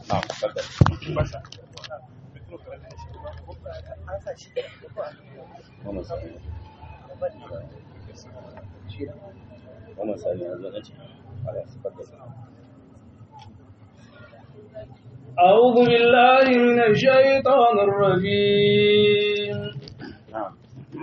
نعم تفضل wannan sani wannan sani yanzu na ce ala tafadal أعوذ بالله من الشيطان الرجيم نعم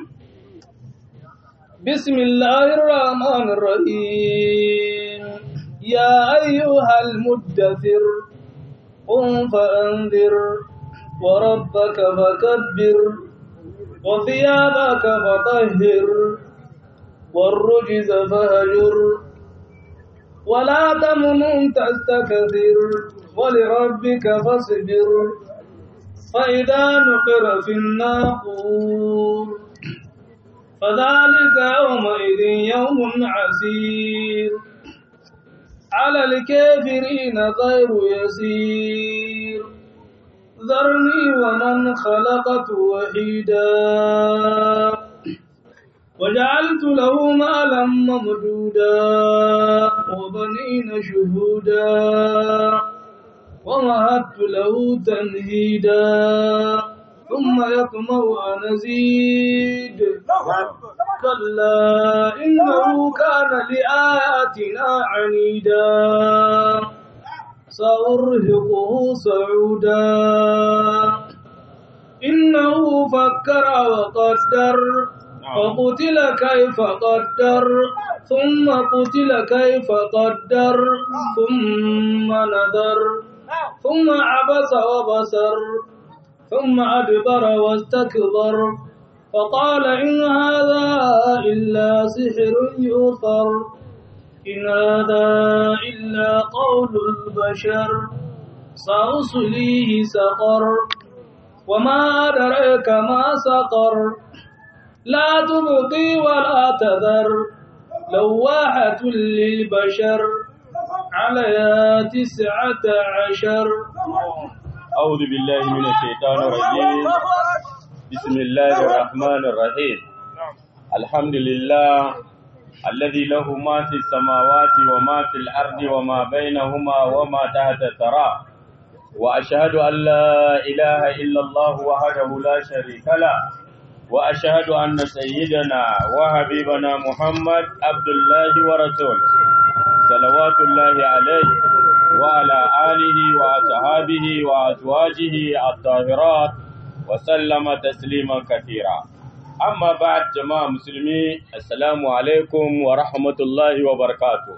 بسم الله الرحمن الرحيم يا أيها المدثر قم فأنذر وربك فكبر وثيابك فطهر والرجز فهجر ولا تمنن تستكثر ولربك فاصبر فإذا نقر في الناقور فذلك يومئذ يوم عسير على الكافرين غير يسير ذرني ومن خلقت وحيدا وجعلت له مالا ممدودا وبنين شهودا ومهدت له تمهيدا ثم يطمع أن أزيد كلا إنه كان لآياتنا عنيدا سأرهقه صعودا إنه فكر وقدر فقتل كيف قدر ثم قتل كيف قدر ثم نظر ثم عبس وبصر ثم أدبر واستكبر فقال إن هذا إلا سحر يؤثر إن هذا إلا قول البشر سأصليه سقر وما أدريك ما سقر لا تبقي ولا تذر لواحة للبشر عليها تسعة عشر أعوذ بالله من الشيطان الرجيم بسم الله الرحمن الرحيم الحمد لله الذي له ما في السماوات وما في الأرض وما بينهما وما تحت الثرى وأشهد أن لا إله إلا الله وحده لا شريك له وأشهد أن سيدنا وحبيبنا محمد عبد الله ورسوله صلوات الله عليه وعلى آله وأصحابه وأزواجه الطاهرات وسلم تسليما كثيرا أما بعد جماعة مسلمين السلام عليكم ورحمة الله وبركاته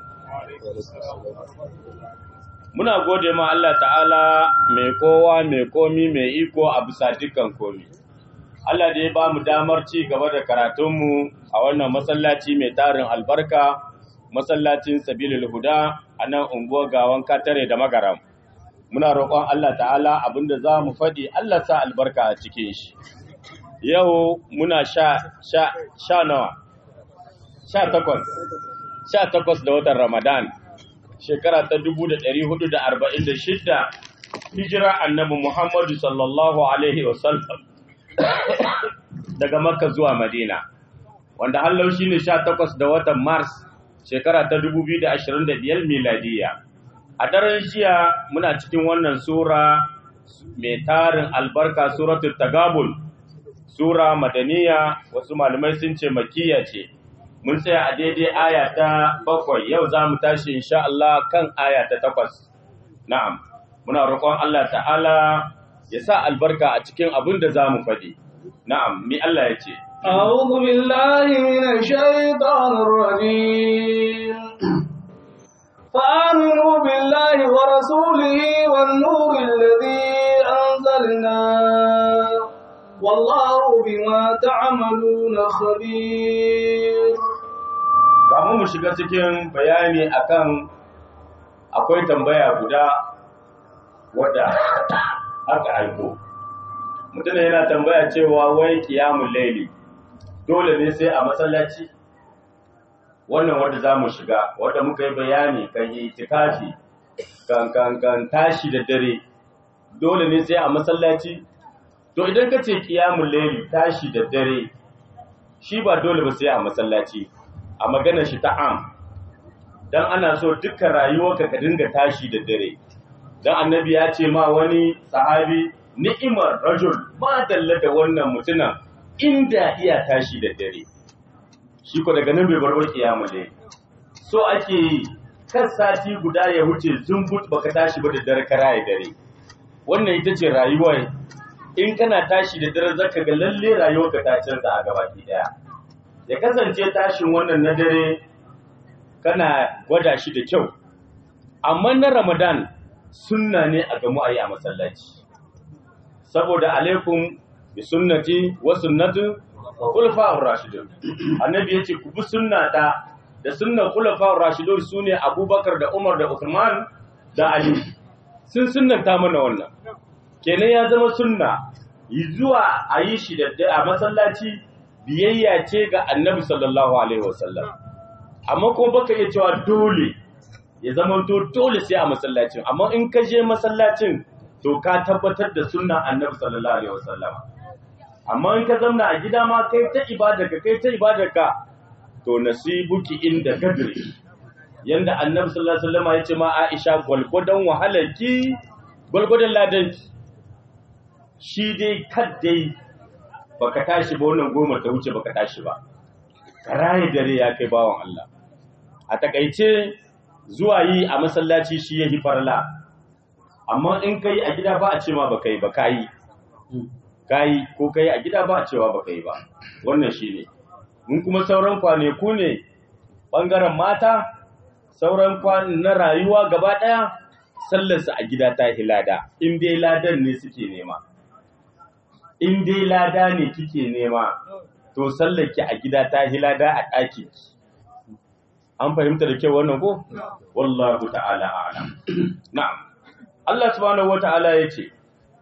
Muna gode ma Allah ta'ala mai kowa mai komi mai iko a bisa dukkan komi. Allah da ya ba mu damar ci gaba da karatunmu a wannan masallaci mai tarin albarka, masallacin Sabilul Huda a nan unguwar gawan katare da magaram. Muna roƙon Allah ta'ala abinda za mu faɗi Allah sa albarka a cikin shi. Yau muna sha, sha, sha nawa, sha takwas, sha takwas da watan Ramadan, shekara ta dubu da ɗari hudu da arba'in da shidda, hijira annabi Muhammadu sallallahu Alaihi wasallam. daga Makka zuwa Madina, wanda hallau shi ne sha takwas da watan Mars shekara ta 2025 miladiya. A daren jiya muna cikin wannan Sura mai tarin albarka Suratul Tagabul, Sura Madaniya wasu malamai sun ce makiya ce. Mun tsaya a daidai aya ta bakwai yau za mu tashi insha Allah kan aya ta takwas. Na'am, muna roƙon Allah ta'ala ya sa albarka a cikin abin da za mu faɗi. Na'am, mi Allah ya ce. أعوذ بالله من الشيطان الرجيم فآمنوا بالله ورسوله والنور الذي أنزلنا والله بما تعملون خبير Kamun mu shiga cikin bayani akan akwai tambaya guda wadda aka aiko. Mutum yana tambaya cewa wai kiyamun laili dole ne sai a masallaci wannan wanda za mu shiga wanda muka yi bayani kan yi itikafi kan kan kan tashi da dare dole ne sai a masallaci to idan ka ce kiyamun laili tashi da dare shi ba dole ba sai a masallaci a maganar shi ta am dan ana so dukkan rayuwarka ka dinga tashi da dare dan annabi ya ce ma wani sahabi ni'imar rajul ma dalla da wannan mutumin inda iya tashi da dare shi ko daga nan bai bar kiyama ne so ake yi kan sati guda ya wuce zumbut baka tashi ba da dare kara ya dare wannan ita ce rayuwa in kana tashi da dare zaka ga lalle rayuwarka ta canza a gabaki daya ya kasance tashin wannan na dare kana gwada shi da kyau amma na ramadan sunna ne a gamu a yi a masallaci saboda alaikum bi sunnati wa sunnatu khulafa'ur rashidun annabi yace ku bi sunnata da sunnar khulafa'ur rashidun sune abubakar da umar da uthman da ali sun sunnanta mana wannan kenan ya zama sunna yi zuwa a yi shi da a masallaci biyayya ce ga annabi sallallahu alaihi wasallam amma kuma baka iya cewa dole ya zama to dole sai a masallacin amma in ka je masallacin to ka tabbatar da sunna annabi sallallahu alaihi wasallam amma in ka zamna a gida ma kai ta ibadarka kai ta ibadarka to nasibuki inda gadri yanda annabi sallallahu alaihi wasallam ya ce ma Aisha gwalgwadon wahalarki gwalgwadon ladanki shi dai kaddai baka tashi ba wannan goma ta wuce baka tashi ba karaye dare ya kai bawan Allah a takaice zuwa yi a masallaci shi yahi farla amma in kai a gida ba a ce ma baka yi ba kai kai ko kai a gida ba a cewa baka yi ba wannan shine mun kuma sauran kwaneku ne bangaren mata sauran kwan na rayuwa gaba daya sallarsa a gida ta hilada in dai ladan ne suke nema in dai lada ne kike nema to sallake a gida ta hilada a ɗaki an fahimta da kyau wannan ko wallahu ta'ala a'lam na'am Allah subhanahu wata'ala yace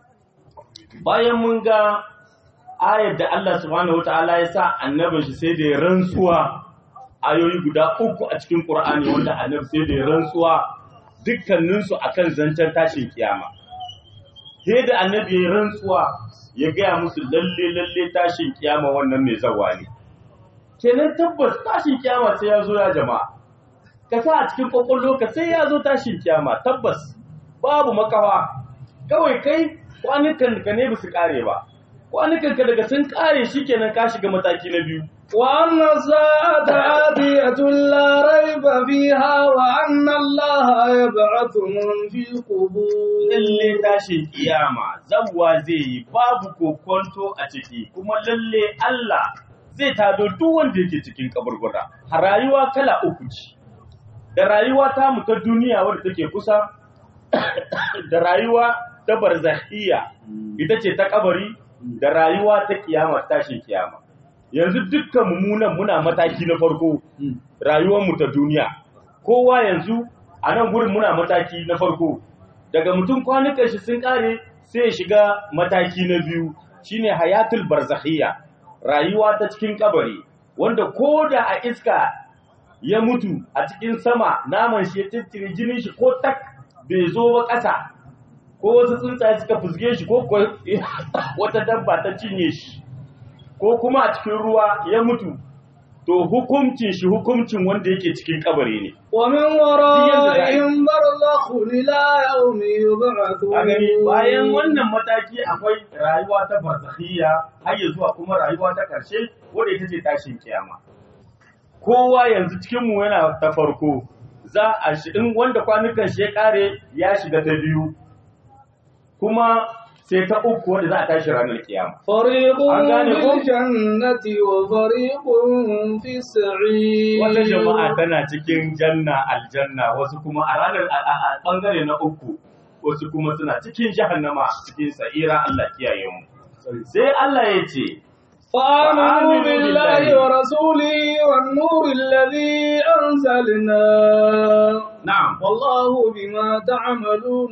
bayan mun ga ayar da Allah subhanahu wata'ala ya sa annabin shi sai da ya rantsuwa ayoyi guda uku a cikin Qur'ani wanda annabi sai da ya rantsuwa dukkaninsu akan zancen tashin kiyama sai da annabi ya rantsuwa ya gaya musu lalle lalle tashin kiyama wannan mai zawa ne kenan tabbas tashin kiyama sai ya zo ya jama'a ka sa a cikin kwakwallo ka sai ya zo tashin kiyama tabbas babu makawa kawai kai kwanukan ka ne su kare ba kwanukan ka daga sun kare shikenan ka shiga mataki na biyu وأن الساعة آتية لا ريب فيها وأن الله يبعث من في القبور lalle tashin kiyama zawwa zai yi babu kokonto a ciki kuma lalle Allah zai tado duk wanda yake cikin kaburbura a rayuwa kala uku ce da rayuwa ta mu ta duniya wadda take kusa da rayuwa ta barzahiyya ita ce ta kabari da rayuwa ta kiyama tashin kiyama yanzu dukkan mummunan muna mataki na farko rayuwar mu ta duniya kowa yanzu a nan gurin muna mataki na farko daga mutum kwanukan shi sun kare sai ya shiga mataki na biyu shine hayatul barzakhiyya rayuwa ta cikin kabari wanda ko da a iska ya mutu a cikin sama naman shi ya tittire jinin shi ko tak bai zo ba ƙasa ko wasu tsuntsaye suka fusge shi ko wata dabba ta cinye shi ko kuma a cikin ruwa ya mutu to hukuncin shi hukuncin wanda yake cikin kabari ne ومن ورائهم برزخ إلى يوم يبعثون a gani bayan wannan mataki akwai rayuwa ta barzakhiyya har ya zuwa kuma rayuwa ta karshe wanda ita ce tashin kiyama kowa yanzu cikin mu yana ta farko za a shi in wanda kwanukan shi ya kare ya shiga ta biyu kuma sai ta uku wanda za a tashi ranar kiyama فريق أغاني في كم؟ الجنة وفريق في السعير wata jama'a tana cikin janna aljanna wasu kuma a ranar a- a a bangare na uku wasu kuma suna cikin jahannama cikin sa'ira Allah kiyaye mu sai Allah ya ce فآمنوا فآمنوا بالله بالله. ورسوله والنور الذي أنزلنا na'am والله بما تعملون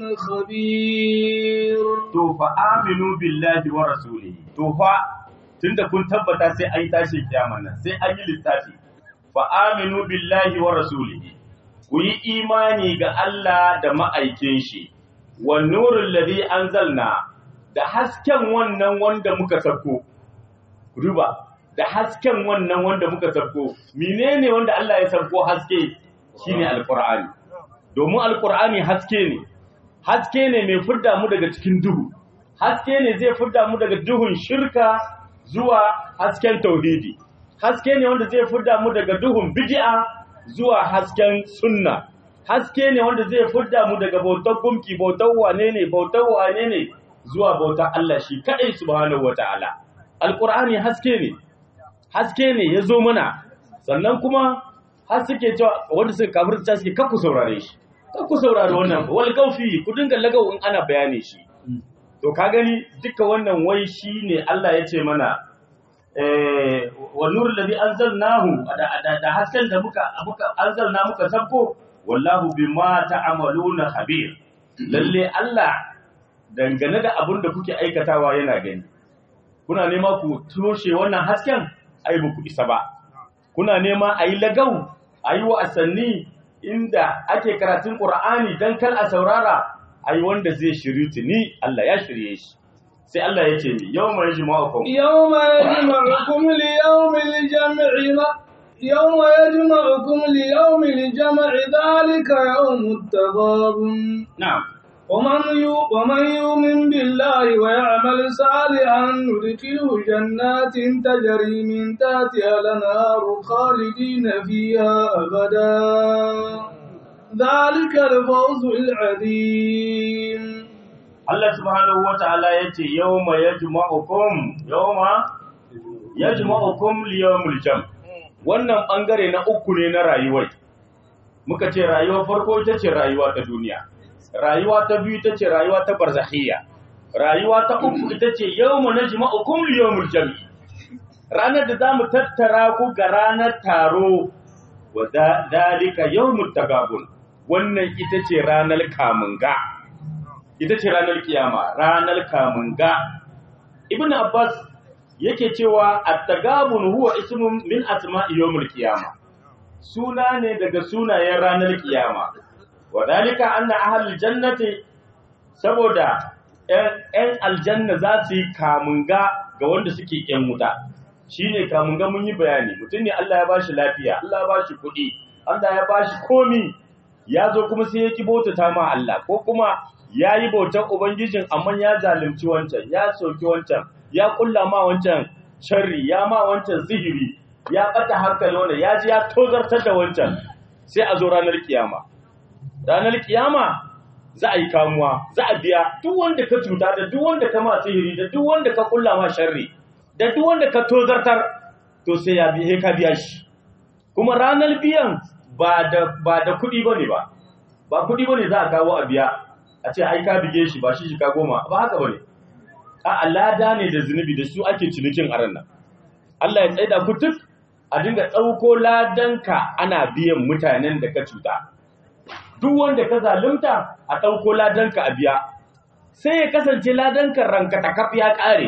خبير to fa aminu billahi wa rasulihi to fa tunda kun tabbata sai an yi tashin kiyama nan sai an yi littafi fa aminu billahi wa rasulihi ku yi imani ga Allah da ma'aikin shi wa nurul ladhi anzalna da hasken wannan wanda muka sako ruba da hasken wannan wanda muka sako menene wanda Allah ya sako haske shine alqur'ani domin alqur'ani haske ne haske ne mai fidda mu daga cikin duhu haske ne zai fidda mu daga duhun shirka zuwa hasken tauhidi haske ne wanda zai fidda mu daga duhun bid'a zuwa hasken sunna haske ne wanda zai fidda mu daga bautar gumki bautar wane ne bautar wane ne zuwa bautar Allah shi kadai subhanahu wataala alqur'ani haske ne haske ne ya zo mana sannan kuma har suke cewa wanda suka kafirta suke kakku saurare shi kakku saurare wannan wal gaufi ku dinga lagau in ana bayani shi to ka gani duka wannan wai shine Allah ya ce mana eh wa nur ladhi anzalnahu da da hasken da muka muka anzalna muka sabko wallahu bima ta'maluna khabir lalle Allah dangane da abin da kuke aikatawa yana gani kuna nema ku toshe wannan hasken ai ba ku isa ba kuna nema a yi lagau a yi wasanni inda ake karatun ƙura'ani don kar a saurara a yi wanda zai shiri tuni Allah ya shirye shi sai Allah ya ce mi yau mai jima'akon يوم يجمعكم ليوم الجمع يوم يجمعكم ليوم الجمع ذلك يوم التغابن na'am ومن يو- ومن يؤمن بالله ويعمل صالحا ندخله جنات تجري من تحتها الانهار خالدين فيها ابدا ذلك الفوز العظيم Allah subhanahu wa ta'ala ya ce yau ma ya jima'akon yau ma ya jima'akon liyomul jam wannan ɓangare na uku ne na rayuwai muka ce rayuwar farko ita ce rayuwa ta duniya rayuwa ta biyu ita ce rayuwa ta barzakhiyya rayuwa ta uku ita ce yawma najma'ukum liyawmil jam'i ranar da zamu tattara ku ga ranar taro wa da- dalika yawmut tagabun wannan ita ce ranar kamunga ita ce ranar kiyama ranar kamunga ibn abbas yake cewa at-tagabun huwa ismun min asma'i yawmil qiyama suna ne daga sunayen ranar kiyama wadalika anna ahlul jannati saboda ‘yan aljanna za su yi kamunga ga wanda suke ‘yan wuta shi ne kamunga mun yi bayani mutum ne Allah ya ba shi lafiya Allah ya ba shi kuɗi Allah ya ba shi komi ya zo kuma sai ya ki bautata ma Allah ko kuma ya yi bautar Ubangijin amma ya zalunci wancan ya soki wancan ya kulla ma wancan sharri ya ma wancan sihiri ya ɓata hankali wanda ya ji ya tozartar da wancan sai a zo ranar kiyama ranar kiyama za a yi kamuwa za a biya duk wanda ka cuta da duk wanda ka ma sihiri da duk wanda ka kulla ma sharri da duk wanda ka tozartar to sai ya biya ka biya shi kuma ranar biyan ba da ba da kuɗi bane ba ba kuɗi bane za a kawo a biya a ce ai ka bige shi ba shi shi ka goma ba haka bane a lada ne da zunubi da su ake cinikin aran nan Allah ya tsaida ku duk a dinga ɗauko ladanka ana biyan mutanen da ka cuta duk wanda ka zalunta a ɗauko ladanka a biya sai ya kasance ladanka ranka ta kaf ya ƙare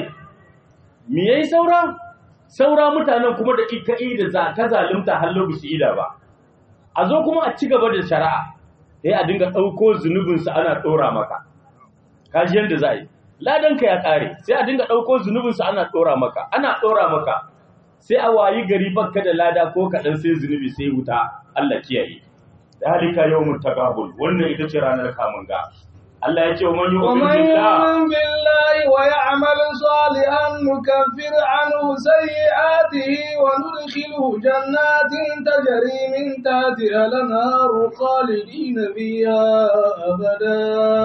me yayi saura saura mutanen kuma da ika'i da za ka zalunta har lokaci ida ba a zo kuma a ci gaba da shari'a sai a dinga ɗauko zunubinsu ana ɗora maka kaji yadda za a yi ladanka ya ƙare sai a dinga ɗauko zunubinsu ana ɗora maka ana ɗora maka sai a wayi gari bakka da lada ko kaɗan sai zunubi sai wuta Allah kiyaye dalika yawmut tagabul wannan ita ce ranar kamun ga Allah ya ce wa man yu'min ومن billah يؤمن بالله ويعمل صالحا نكفر عنه سيئاته وندخله جنات تجري من تحتها الانهار خالدين فيها ابدا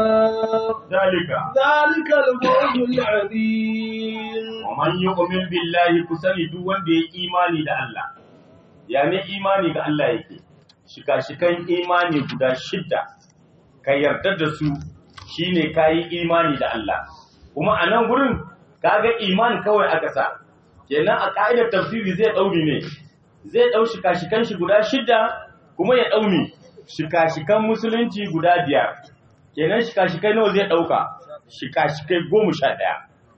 dalika ذلك الفوز العظيم wa man yu'min billahi kusani duk wanda ya imani da Allah ya ne imani ga Allah yake shika-shikan imani guda shidda ka yarda da su shine kayi imani da Allah kuma a nan gurin kaga iman kawai aka sa kenan a ka'idar tafsiri zai dauri ne zai dau shika-shikan shi guda shidda kuma ya daumi shika-shikan musulunci guda biyar kenan shika-shikai nawa zai dauka shika-shikai goma sha ɗaya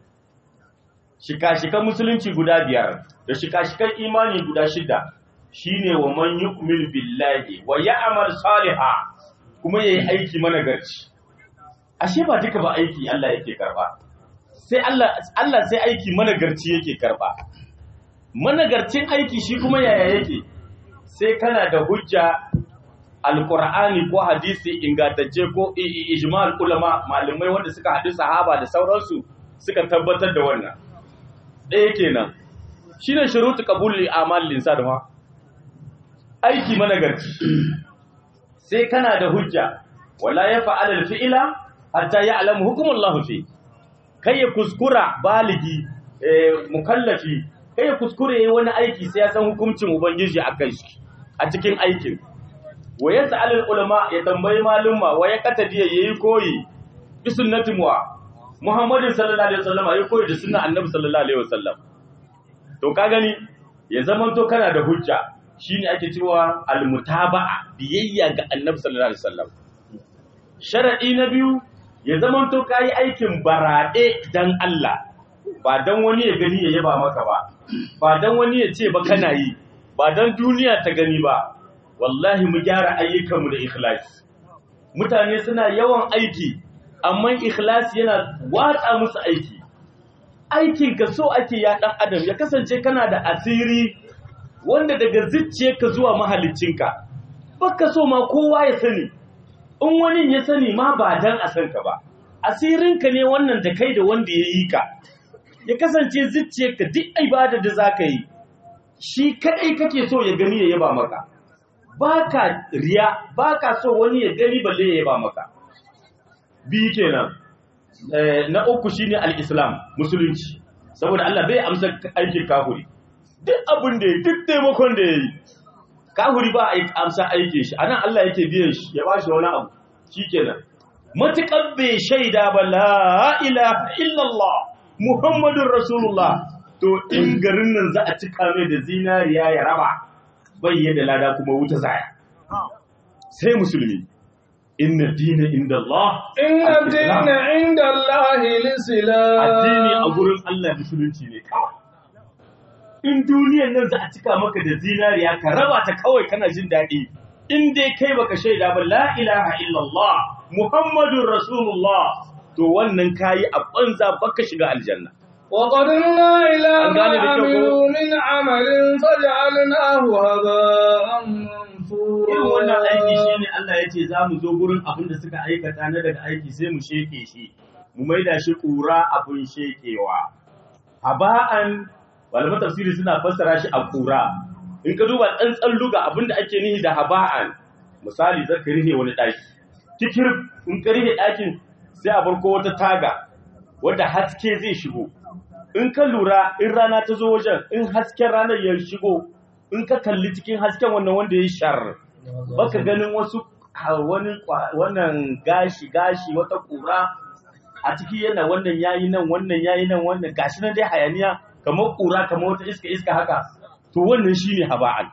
shika-shikan musulunci guda biyar da shika-shikan imani guda shida shine wa man yu'min billahi wa ya'mal saliha kuma yayi aiki managarci ashe ba duka ba aiki Allah yake karba sai Allah Allah sai aiki managarci yake karba managarcin aiki shi kuma yaya yake sai kana da hujja alqur'ani ko hadisi ingantacce ko ijma'ul ulama malamai wanda suka haɗu sahaba da sauransu suka tabbatar da wannan ɗaya kenan shine shurutu qabul amal linsan ma aiki managarci sai kana da hujja wala ya fa'ala al-fi'la hatta ya'lamu hukumullahu fi kai ya kuskura baligi mukallafi kai ya kuskure yayi wani aiki sai ya san hukuncin ubangiji akan shi a cikin aikin wa yas'alul ulama ya tambayi malumma wa ya katadi yayi koyi bi sunnati muwa muhammadin sallallahu alaihi wasallam yayi koyi da sunnar annabi sallallahu alaihi wasallam to ka gani ya zaman to kana da hujja shine ake cewa almutaba'a biyayya ga annabi sallallahu alaihi wasallam sharadi na biyu ya zaman to kai aikin barade dan Allah ba dan wani ya gani ya yaba maka ba ba dan wani ya ce ba kana yi ba dan duniya ta gani ba wallahi mu gyara ayyukanmu da ikhlasi mutane suna yawan aiki amma ikhlasi yana watsa musu aiki aikin ka so ake ya dan adam ya kasance kana da asiri wanda daga zuciyarka zuwa mahaliccinka baka so ma kowa ya sani in wani ya sani ma ba dan a san ka ba asirinka ne wannan da kai da wanda ya yi ka ya kasance zuciyarka duk ibada da zaka yi shi kadai kake so ya gani ya yaba maka baka riya baka so wani ya gani balle ya yaba maka bi kenan na uku shine al-islam musulunci saboda Allah bai amsa aikin kafiri duk abin da duk taimakon da yayi kafiri ba a amsa aikin shi anan Allah yake biyan shi ya bashi wani abu shikenan matukar bai shaida ba la ilaha illallah muhammadur rasulullah to in garin nan za a cika mai da zinariya ya raba bai da lada kuma wuta zaya sai musulmi inna dina inda Allah inna dina inda Allah lisila addini a gurin Allah musulunci ne kawai in duniyan nan za a cika maka da zinariya ka raba ta kawai kana jin daɗi in dai kai baka shaida ba la ilaha illallah muhammadun rasulullah to wannan kayi a banza baka shiga aljanna وقدمنا إلى An ما gane da kyau ko? عملوا من عمل فجعلناه هباء irin wannan aiki منثورا shine Allah ya ce za mu zo gurin abin da suka aikata na daga aiki sai mu sheke shi mu maida shi ƙura abin shekewa haba'an malaman tafsiri suna fassara shi a ƙura in ka duba tsantsan luga abin da ake nihi da haba'an misali zaka rihe wani ɗaki kikir in ka rihe ɗakin sai a farko wata taga wadda haske zai shigo in ka lura in rana ta zo wajen in hasken ranar ya shigo in ka kalli cikin hasken wannan wanda ya shar baka ganin wasu ha- wani kwa- wannan gashi gashi wata kura a ciki yana wannan yayi nan wannan yayi nan wannan gashi nan dai hayaniya kamar kura kamar wata iska iska haka to wannan shine haba'an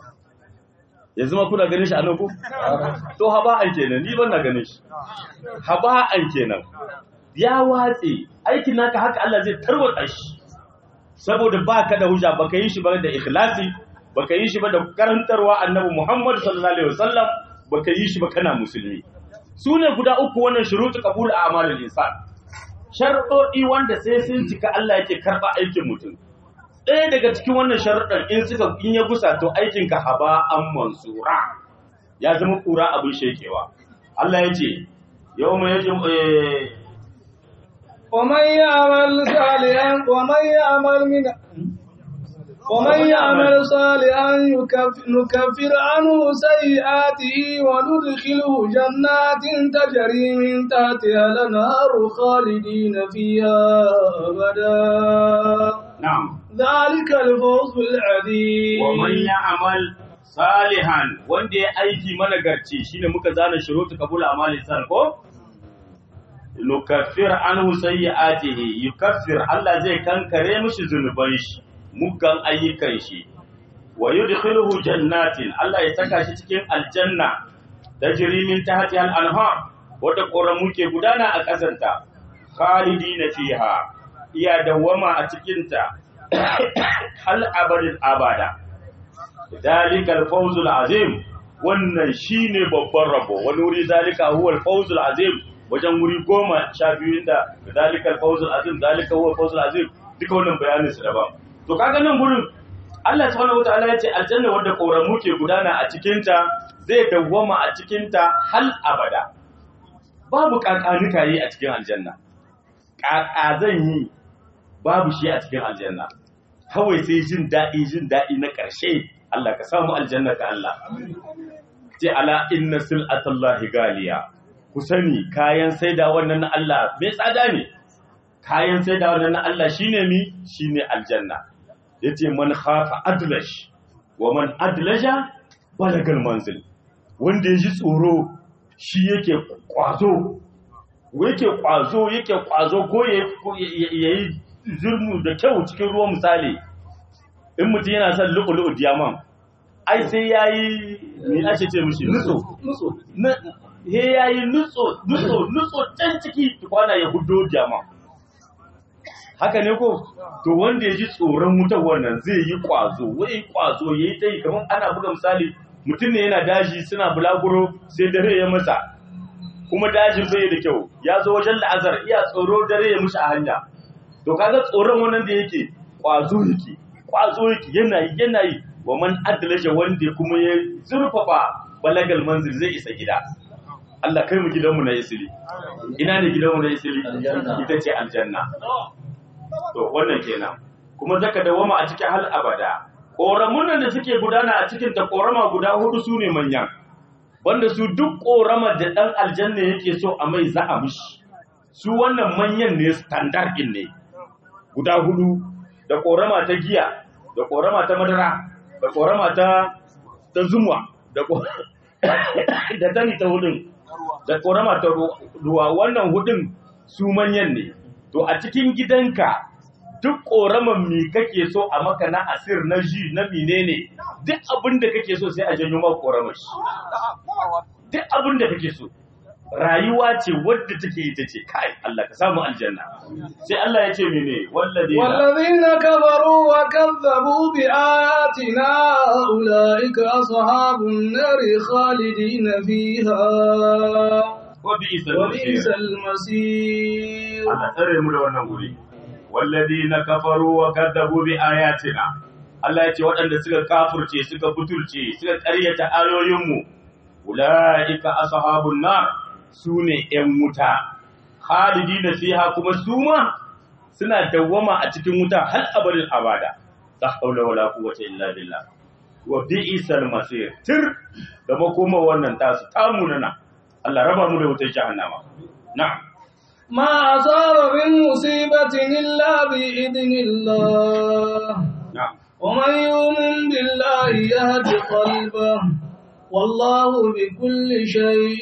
yanzu ma kuna ganin shi a nan ku to haba'an kenan ni ban na ganin shi haba'an kenan ya watse aikin naka haka Allah zai tarwatsa shi saboda baka da hujja baka yi shi ba da ikhlasi baka yi shi ba da karantarwa annabi Muhammad sallallahu alaihi wasallam baka yi shi ba kana musulmi sune guda uku wannan shurutu qabul a'malul insan sharuɗi wanda sai sun cika Allah yake karba aikin mutum ɗaya daga cikin wannan sharuɗan in suka in ya gusa to aikin ka haba an mansura ya zama kura abin shekewa Allah ya ce yawma yajum eh, ومن يعمل صالحا ومن يعمل من ومن يعمل صالحا يكف- نكفر عنه سيئاته وندخله جنات تجري من تحتها الانهار خالدين فيها ابدا na'am ذلك الفوز العظيم wa man ya'mal salihan wanda ya aiki managarci shine muka zana shurutu qabul amali san ko nukaffir anhu sayyi'atihi yukaffir Allah zai kankare mishi zunuban shi muggan ayyukan shi wa yudkhiluhu jannatin Allah ya saka shi cikin aljanna tajri min tahtiha al-anhar wata ƙoramu ke gudana a ƙasanta khalidina fiha iya dawwama a cikinta hal abadin abada dalikal fawzul azim wannan shine babban rabo wani wuri zalika huwa al-fawzul azim wajen wuri goma sha biyu inda dalikal fawzul azim dalika huwa al-fawzul azim duka wannan bayanin su daban to kaga nan gurin Allah subhanahu wataala ya ce aljanna wadda koramu ke gudana a cikinta zai dawwama a cikinta hal abada babu kakanuka yi a cikin aljanna kaka zan yi babu shi a cikin aljanna kawai sai jin daɗi jin daɗi na ƙarshe Allah ka samu aljanna ka Allah ce ala inna sil'atallahi galiya ku sani kayan saida wannan na Allah mai tsada ne kayan saida wannan na Allah shine mi shine aljanna yace man khafa adlash wa man adlaja balagal manzil wanda yaji tsoro shi yake kwazo yake kwazo yake kwazo ko yayi zurmu da kyau cikin ruwan misali in mutum yana son lu'ulu'u diamond ai sai yayi me ake ce mishi nutso nutso he yayi nutso nutso nutso can ciki kwana ya hudo diamond haka ne ko to wanda ya ji tsoron wutar wannan zai yi kwazo wai kwazo yayi ta yi kamar ana buga misali mutum ne yana daji suna bulaguro sai dare ya masa kuma dajin bai da kyau ya zo wajen la'azar iya tsoro dare ya mushi a hanya to kaga tsoron wannan da yake kwazo yake kwazo yake yana yi yana yi wa man adalaja wanda kuma ya zurfafa balagal manzil zai isa gida Allah kai mu gidanmu na isili ina ne gidanmu na isili ita ce aljanna to wannan kenan kuma zaka dawama a cikin hal abada koramun nan da suke gudana a cikin ta korama guda hudu su ne manyan wanda su duk korama da dan aljanna yake so a mai za a mishi su wannan manyan ne standard din ne guda hudu da korama ta giya da korama ta madara da korama ta ta zumwa da da tani ta hudun da korama ta ruwa wannan hudun su manyan ne to a cikin gidanka duk koraman mi kake so a maka na asir na ji na menene duk abin da kake so sai a janyo maka koramar shi duk abin da kake so rayuwa ce wadda take ita ce kai Allah ka samu aljanna sai Allah ya ce mene walladina والذين كفروا وكذبوا بآياتنا أولئك أصحاب النار خالدين فيها wa bi'sa وبئس al-masir المصير Allah tsare mu da wannan guri walladina kafaru wa kadzabu bi ayatina Allah ya ce waɗanda suka kafurce suka butulce suka ƙaryata ayoyinmu ulaika ashabun nar sune ƴan wuta khalidina fiha kuma su ma suna dawwama a cikin wuta har abadin abada la hawla wala quwwata illa billah wa bi'sal masir tir da makoma wannan tasu tamunana Allah raba mu da wutar jahannama na'am ما أصاب من مصيبة إلا بإذن الله na'am ومن يؤمن بالله يهد قلبه والله بكل شيء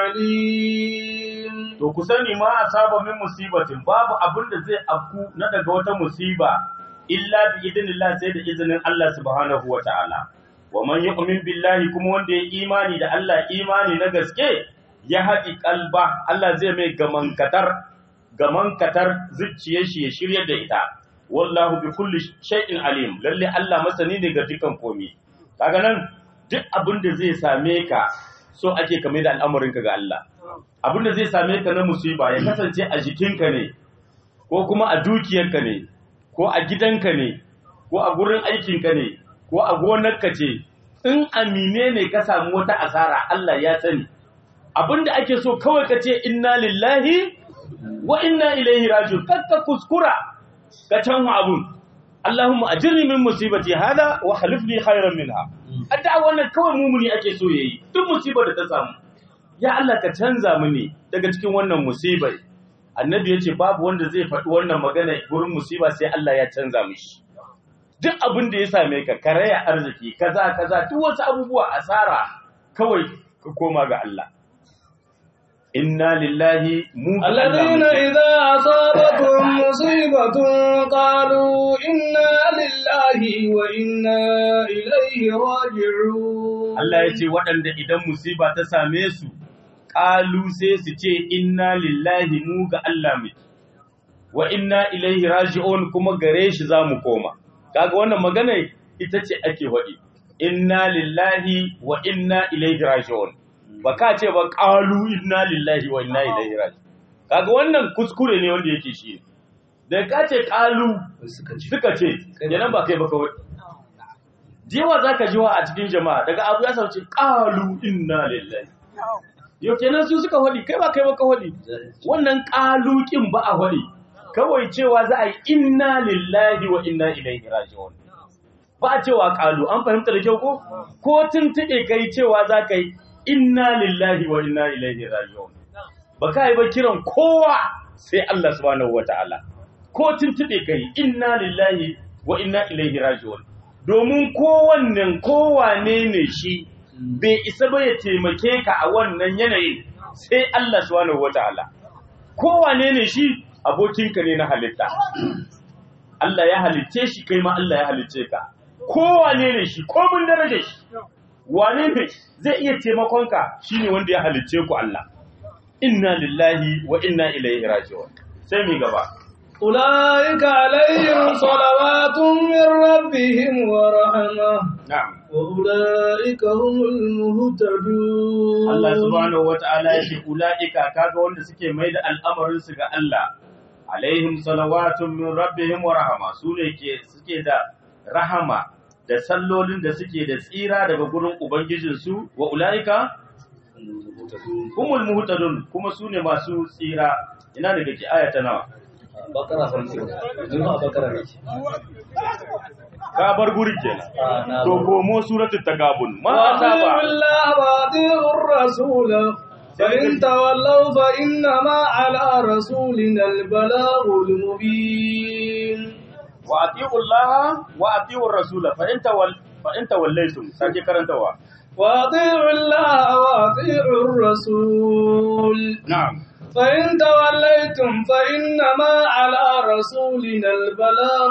عليم To ku sani ma asaba min musibatin babu abin da zai afku na daga wata musiba illa bi idinillah sai da izinin Allah subhanahu wa ta'ala. Wa man yu'min billahi kuma wanda ya imani da Allah imani na gaske ya haɗi kalba Allah zai mai gamankatar gamankatar zuciyar shi ya shirya da ita. Wallahu bi kulli shay'in alim lalle Allah masani ne ga dukan komai. Kaga nan duk abin da zai same ka so ake kame da al'amarinka ga Allah. abin da zai same ka na musiba ya kasance a jikinka ne ko kuma a dukiyarka ne ko a gidanka ne ko a gurin aikinka ne ko a gonarka ce in amine ne ka samu wata asara Allah ya sani abin da ake so kawai ka ce inna lillahi wa inna ilaihi rajiun kakka kuskura ka canwa abun Allahumma ajirni min musibati hada wa khalifni khairan minha adda wannan kawai mumuni ake so yayi duk musibar da ta samu ya Allah ka canza mini daga cikin wannan musibai annabi ya ce babu wanda zai faɗi wannan magana gurin musiba sai Allah ya canza mishi duk abin da ya same ka karaya arziki kaza kaza duk wasu abubuwa asara kawai ka koma ga Allah inna lillahi mu ga Allah الذين muke. إذا أصابتهم مصيبة قالوا إنا لله وإنا إليه راجعون Allah ya ce waɗanda idan musiba ta same su ƙalu sai su ce inna lillahi mu ga Allah muke wa inna ilaihi raji'un kuma gare shi za mu koma kaga wannan magana ita ce ake waɗi inna lillahi wa inna ilaihi raji'un ba ka ce ba ƙalu inna lillahi wa inna ilaihi raji'un kaga wannan kuskure ne wanda yake shi da ka ce ƙalu suka ce suka ce kenan ba kai ba kawai jewa zaka jiwa a cikin jama'a daga abu ya sauce qalu inna lillahi yau kenan su suka hodi kai ba kai ba ka hodi wannan qaluqin ba a hodi kawai cewa za a yi inna lillahi wa inna ilaihi raji'un ba a cewa qalu an fahimta da kyau ko ko tuntube kai cewa za ka yi inna lillahi wa inna ilaihi raji'un ba ka yi ba kiran kowa sai Allah subhanahu wataala ko tuntube kai inna lillahi wa inna ilaihi raji'un domin kowannen kowane ne shi bai isa ba ya taimake ka a wannan yanayin sai Allah subhanahu wataala kowane ne shi abokinka ne na halitta Allah ya halicce shi kai ma Allah ya halicce ka kowane ne shi ko mun daraja shi wane ne zai iya taimakonka shine wanda ya halicce ku Allah inna lillahi wa inna ilaihi raji'un sai mu gaba أولئك عليهم صلوات من ربهم ورحمة na'am وأولئك هم المهتدون Allah subhanahu wata'ala ya ce ula'ika kaga wanda suke mai da al'amarin su ga Allah alaihim salawatun min rabbihim wa rahama su ne ke suke da rahama da sallolin da suke da tsira daga gurin ubangijinsu wa ula'ika humul muhtadun kuma su ne masu tsira ina daga ke aya ta nawa bakara farko yanzu a bakara ne ka bar guri kenan Ah, na to bar. komo suratul tagabun ma وأطيعوا asaba الله وأطيعوا الرسول فإن تولوا فإنما على رسولنا البلاغ المبين wa ati'u Allah wa ati'u rasula fa in tawal fa in tawallaytum sake karantawa وأطيعوا الله وأطيعوا الرسول na'am فإن توليتم فإنما على رسولنا البلاغ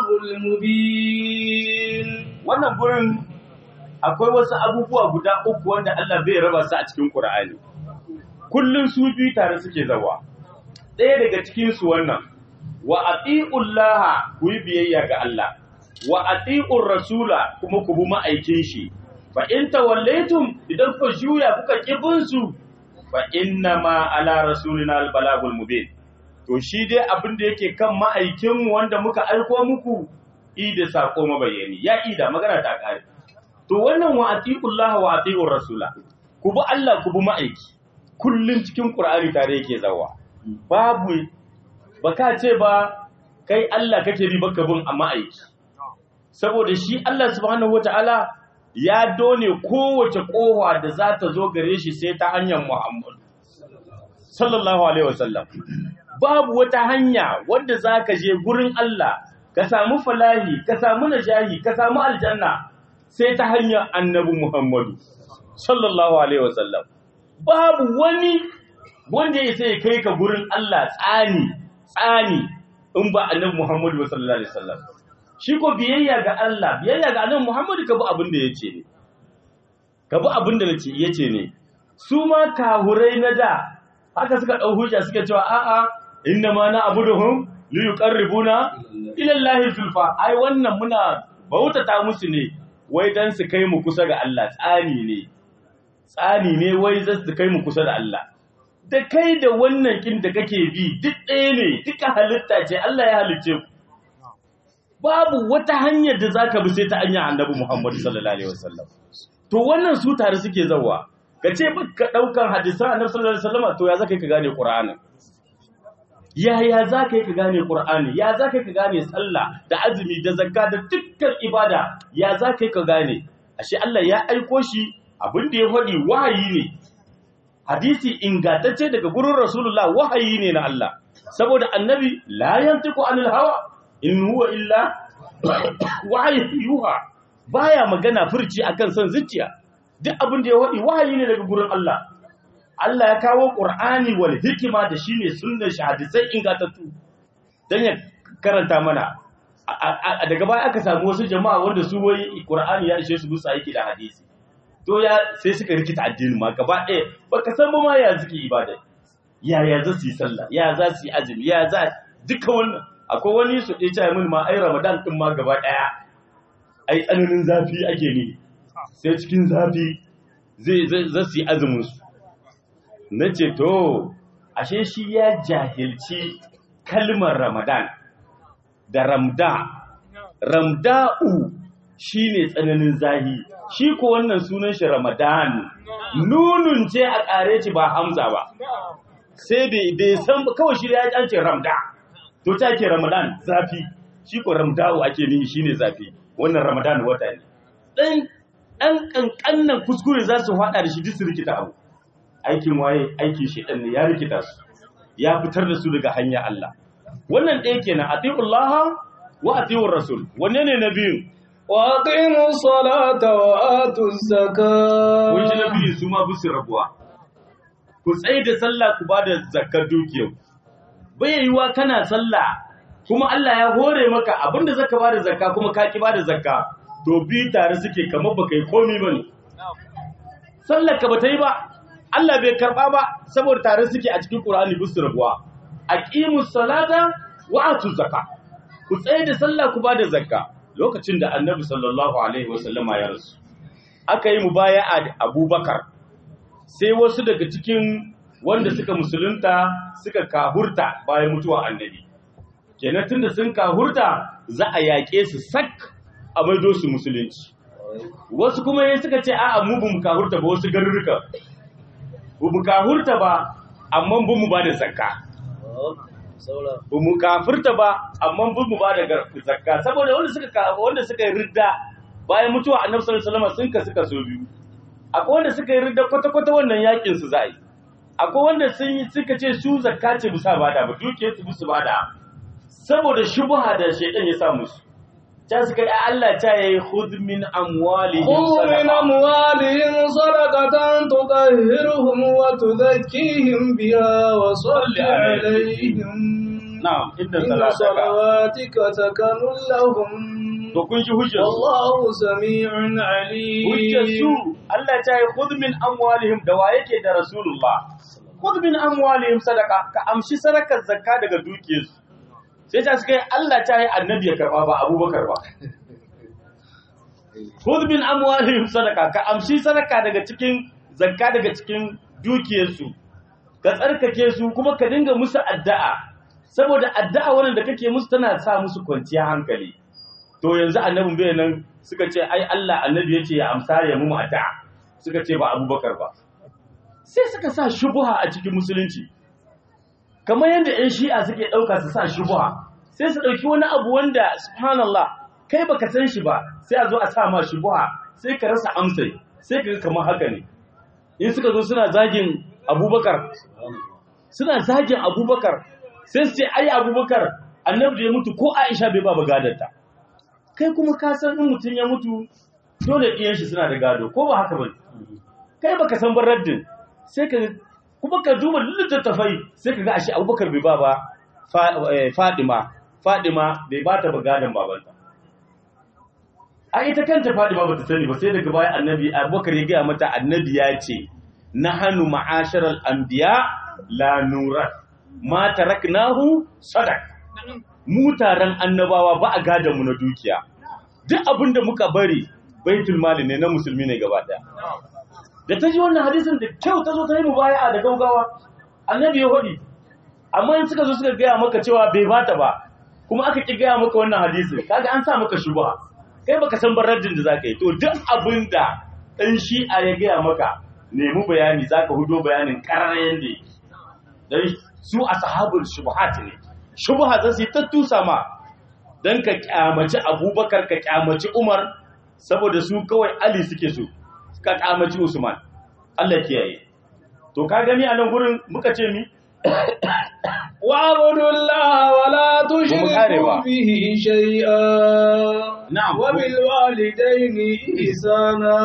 المبين wannan gurin akwai wasu abubuwa guda uku wanda Allah bai raba su a cikin Qur'ani kullun su biyu tare suke zawa ɗaya daga cikin su wannan wa atiullaha ku yi biyayya ga Allah wa atiur rasula kuma ku bi ma'aikin shi fa in tawallaytum idan ku juya kuka kibin su fa inna ma ala rasulina albalagul mubin to shi dai abin da yake kan ma'aikin mu wanda muka aiko muku ida sako mabayani ya ida magana ta kare to wannan wa atiullaha wa atiur rasula ku bi Allah ku bi ma'aiki kullun cikin Qur'ani tare yake zawa babu baka ce ba kai Allah kake bi baka bin amma aiki saboda shi Allah subhanahu wataala ya done kowace kowa da za ta zo gare shi sai ta hanyar Muhammad sallallahu alaihi wasallam babu wata hanya wanda zaka je gurin Allah ka samu falahi ka samu najahi ka samu aljanna sai ta hanyar annabi Muhammadu sallallahu alaihi wasallam babu wani wanda ya sai kai ka gurin Allah tsani tsani in ba annabi Muhammadu ba sallallahu alaihi wasallam shi ko biyayya ga Allah biyayya ga annabi Muhammadu ka bi abin da yace ne ka bi abin da nace yace ne su ma kahurai na da haka suka dau hujja suka cewa a'a inna ma na abuduhum li yuqarribuna ila Allahi zulfa ai wannan muna bautata musu ne wai dan su kai mu kusa ga Allah tsani ne tsani ne wai za su kai mu kusa da Allah da kai da wannan kin da kake bi duk ɗaya ne duka halitta ce Allah ya halicce ku babu wata hanyar da zaka bi sai ta hanyar Annabi Muhammad sallallahu alaihi wasallam to wannan su tare suke zawa ka ce baka daukan hadisan Annabi sallallahu alaihi wasallam to ya zaka ka gane Qur'ani ya ya zaka ka gane Qur'ani ya zaka ka gane sallah da azumi da zakka da dukkan ibada ya zaka ka gane ashe Allah ya aiko shi abin da ya faɗi wahayi ne hadisi ingantacce daga gurin rasulullah wahayi ne na Allah saboda annabi la yantiqu anil hawa in huwa illa wahayi yuha baya magana furci akan son zuciya duk abin da ya faɗi wahayi ne daga gurin Allah Allah ya kawo Qur'ani wal hikima da shine sunnar shahadisai ingantattu dan ya karanta mana daga baya aka samu wasu jama'a wanda su wai Qur'ani ya ishe su musu aiki da hadisi to ya sai suka rikita addinin ma gaba ɗaya baka san ba ma ya suke ibada ya ya za su yi sallah ya za su yi azumi ya za duka wannan akwai wani su ɗaya cewa min ma ai ramadan ɗin ma gaba ɗaya ai tsananin zafi ake ne sai cikin zafi zai za su yi azumin su na ce to ashe shi ya jahilci kalmar ramadan da ramda ramda'u shine tsananin zahi shi ko wannan sunan shi ramadan nunun ce a ƙare ci ba hamza ba sai bai bai san kawai shi ya an ce ramda to ta ke ramadan zafi shi ko ramdawo ake nihi shine zafi wannan ramadan wata ne dan dan kankannan kuskure za su fada da shi duk su rikita abu aikin waye aikin shedan ne ya rikita su ya fitar da su daga hanya Allah wannan ɗaya kenan atiullaha wa atiur rasul wanne ne na biyu وأقيموا الصلاة وآتوا الزكاة kun ji na biyu su ma bisu rabuwa ku tsaye da sallah ku ba da zakar dukiyar bai yiwa kana sallah kuma Allah ya hore maka abinda zaka ba da zakka kuma ka ki ba da zakka to bi tare suke kamar baka yi komi bane sallar ka bata yi ba Allah bai karba ba saboda tare suke a cikin Qur'ani bisu rabuwa aqimus salata wa atuz zakka ku tsaye da sallah ku ba da zakka lokacin da Annabi sallallahu alaihi wasallama ya rasu aka yi mubaya'a da Abubakar sai wasu daga cikin wanda suka musulunta suka kahurta bayan mutuwa annabi kenan tunda sun kahurta za a yaƙe su sak a maido su musulunci wasu kuma yayin suka ce a'a mu bamu kahurta ba wasu garuruka bamu kahurta ba amma bamu ba da zakka bamu kafirta ba amma bamu ba da gar- zakka saboda wanda suka ka- wanda suka yi ridda bayan mutuwa annabi sallallahu alaihi wasallam sun kasu kaso biyu akwai wanda suka yi ridda kwata-kwata wannan yakin su za a yi akwai wanda sun yi suka ce su zakka ce bisa bada ba dukiyar su musu bada saboda shubha da shaidan ya sa musu ta suka yi Allah ta yi khudh min amwalihim خذ من sadaqa أموالهم صدقة تطهرهم وتزكيهم بها وصل عليهم na'am inda إن salataka صلواتك سكن لهم to kun ji hujjar su والله سميع عليم hujjar su Allah ta yi khudh min amwalihim da wa yake da rasulullah khudh min amwalihim sadaqa ka amshi sadakar zakka daga dukiyarsu sai ta suka yi Allah ta yi annabi ya karba ba abubakar ba khudh min amwalihim sadaqa ka amshi sadaka daga cikin zakka daga cikin dukiyarsu ka tsarkake su kuma ka dinga musu addu'a saboda addu'a wannan da kake musu tana sa musu kwanciya hankali to yanzu annabin bai nan suka ce ai Allah annabi yace ya amsa ya mu addu'a suka ce ba abubakar ba sai suka sa shubuha a cikin musulunci kamar yadda 'yan shi'a suke ɗauka su sa shubuha sai su ɗauki wani abu wanda subhanallah kai baka san shi ba sai a zo a sa ma shubuha sai ka rasa amsai sai ka ga kamar haka ne in suka zo suna zagin abubakar suna zagin abubakar sai su ce ai abubakar annabi da ya mutu ko aisha bai ba gadarta kai kuma ka san in mutum ya mutu dole ɗiyan shi suna da gado ko ba haka ba kai baka san baraddin sai ka kuma ka duba littattafai sai ka ga ashe abubakar bai ba ba Fa- eh, fadima fadima bai ba ta gadon babanta a ita kanta fadima ba ta sani ba sai daga baya annabi abubakar ya gaya mata annabi ya ce na hannu ma'asharar anbiya la nurat ma taraknahu sadaq mu taron annabawa ba a gadon mu na dukiya duk abin da muka bari baitul mali ne na musulmi ne gaba daya da ta ji wannan hadisin da kyau ta zo ta yi mubaya'a da gaugawa annabi ya hodi amma in suka zo suka gaya maka cewa bai bata ba kuma aka ki gaya maka wannan hadisin kaga an sa maka shubha kai baka san baraddin da zaka yi to duk abin da dan shi'a ya gaya maka nemi bayani zaka hudo bayanin kararayen da yake dan su ashabul shubuhat ne shubha za su yi ta tusa ma dan ka kyamaci abubakar ka kyamaci umar saboda su kawai ali suke so ka kyamaci usman Allah kiyaye to ka gani a nan gurin muka ce mi واعبدوا الله ولا kare تشركوا ba. به شيئا na'am وبالوالدين إحسانا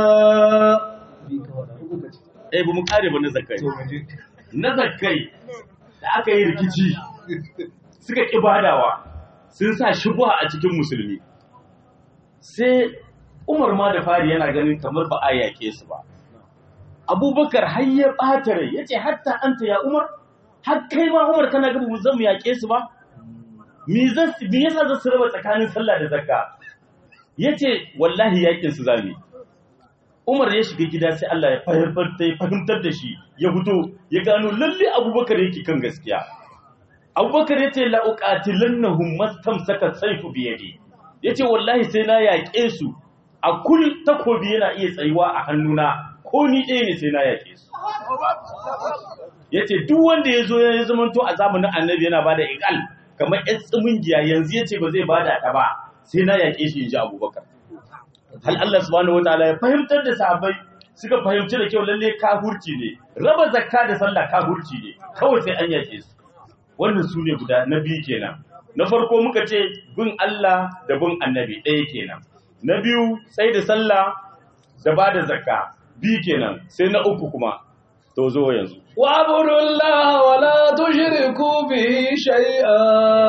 eh ba mu kare ba na zakai na zakai da aka yi rikici suka kibadawa sun sa shubha a cikin musulmi sai Umar ma da fari yana ganin kamar ba a yake su ba Abubakar har ya ɓata rai yace hatta anta ya Umar har kai ma Umar kana ga mu zan mu yake su ba me zan me yasa zan su raba tsakanin sallah da zakka yace wallahi yakin su zamu yi. Umar ya shiga gida sai Allah ya fahimtar ya fahimtar da shi ya fito ya gano lalle Abubakar yake kan gaskiya Abubakar yace la uqatilannahum mastamsaka sayfu bi yadi yace wallahi sai na yaƙe su a kul takobi yana iya tsayuwa a hannuna ko ni ɗaya ne sai na yake su yace duk wanda ya zo ya zamanto a zamanin annabi yana bada iqal kamar ƴan tsimingiya yanzu yace ba zai bada ta ba sai na yake shi inji Abubakar hal Allah subhanahu wataala ya fahimtar da sahabbai suka fahimci da kyau lalle kafurci ne raba zakka da sallah kafurci ne kawai sai an yake su wannan su ne guda na biyu kenan na farko muka ce bin Allah da bin annabi ɗaya kenan na biyu sai da sallah da ba da zakka biyu kenan sai na uku kuma to zo yanzu واعبدوا الله ولا تشركوا به شيئا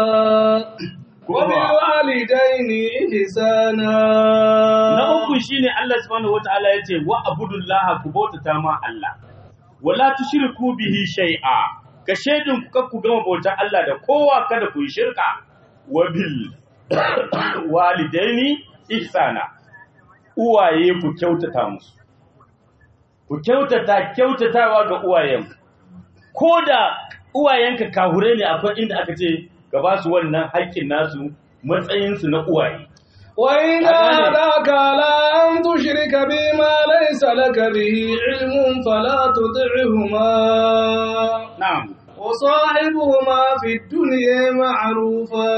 وبالوالدين إحسانا na uku shine Allah subhanahu wataala yace wa abudullah ku bautata ma Allah wala tushriku bihi shay'a ka shaidin ku kakku gama bautar Allah da kowa kada ku yi shirka wa bil walidaini ihsana uwaye ku kyautata musu ku kyautata kyautatawa ga uwayen ko da uwayenka kahure ne akwai inda aka ce ga ba su wannan haƙƙin nasu matsayinsu na uwaye وإن أغاني. هداك على أن تشرك بما ليس لك به علم فلا تطعهما na'am وصاحبهما في الدنيا معروفا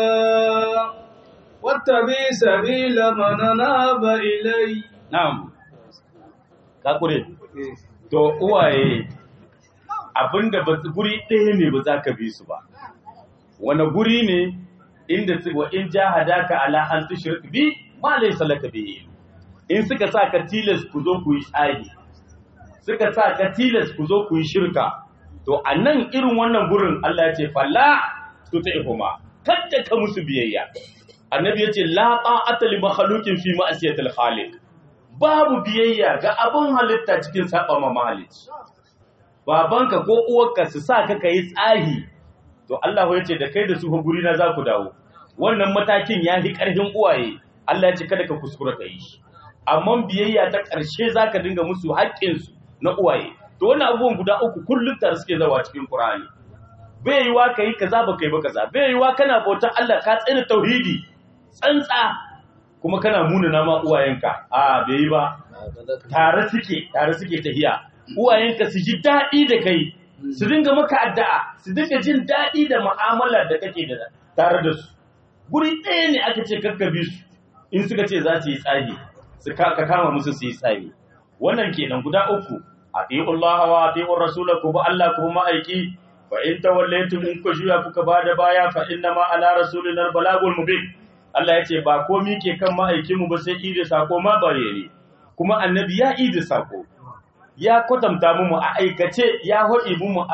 واتبع سبيل من أناب إلي na'am kakure to uwaye abinda ba su- guri ɗaya ne ba za ka bi su ba wani guri ne inda su wa in jahadaka ala an tushrik bi ma laysa laka bi in suka sa ka tilas ku zo ku yi tsari suka sa ka tilas ku zo ku yi shirka to a nan irin wannan gurin Allah ya ce falla tuti'huma kadda ka musu biyayya annabi ya ce la ta'ata li makhluqin fi ma'siyatil khaliq babu biyayya ga abin halitta cikin saba ma mahalicci babanka ko uwarka su sa ka kai tsahi to Allah ya ce da kai da su fa guri na za ku dawo wannan matakin ya fi ƙarfin uwaye Allah ya ce kada ka kuskura ka yi shi amma biyayya ta ƙarshe za ka dinga musu haƙƙinsu na uwaye to wannan abubuwan guda uku kullum tare suke zawa cikin Qur'ani bai yiwa ka yi kaza ba kai ba kaza bai yiwa kana bautar Allah ka tsina tauhidi tsantsa kuma kana munana ma uwayenka a bai yi ba tare suke tare suke tahiya uwayenka su ji daɗi da kai su dinga maka addu'a su dinga jin daɗi da mu'amala da kake da tare da su guri ɗaya ne aka ce kakkabi su in suka ce za su yi tsagi su ka ka kama musu su yi tsagi wannan kenan guda uku atiullah wa atiur rasul ku ba Allah ku ba ma'aiki fa in tawallaytum in ku juya kuka bada baya fa inna ma ala rasulina balagul mubin Allah ya ce ba komi ke kan ma'aikinmu ba sai ida sako ma bare kuma annabi ya ida sako ya kwatanta mu a aikace ya haɗi mu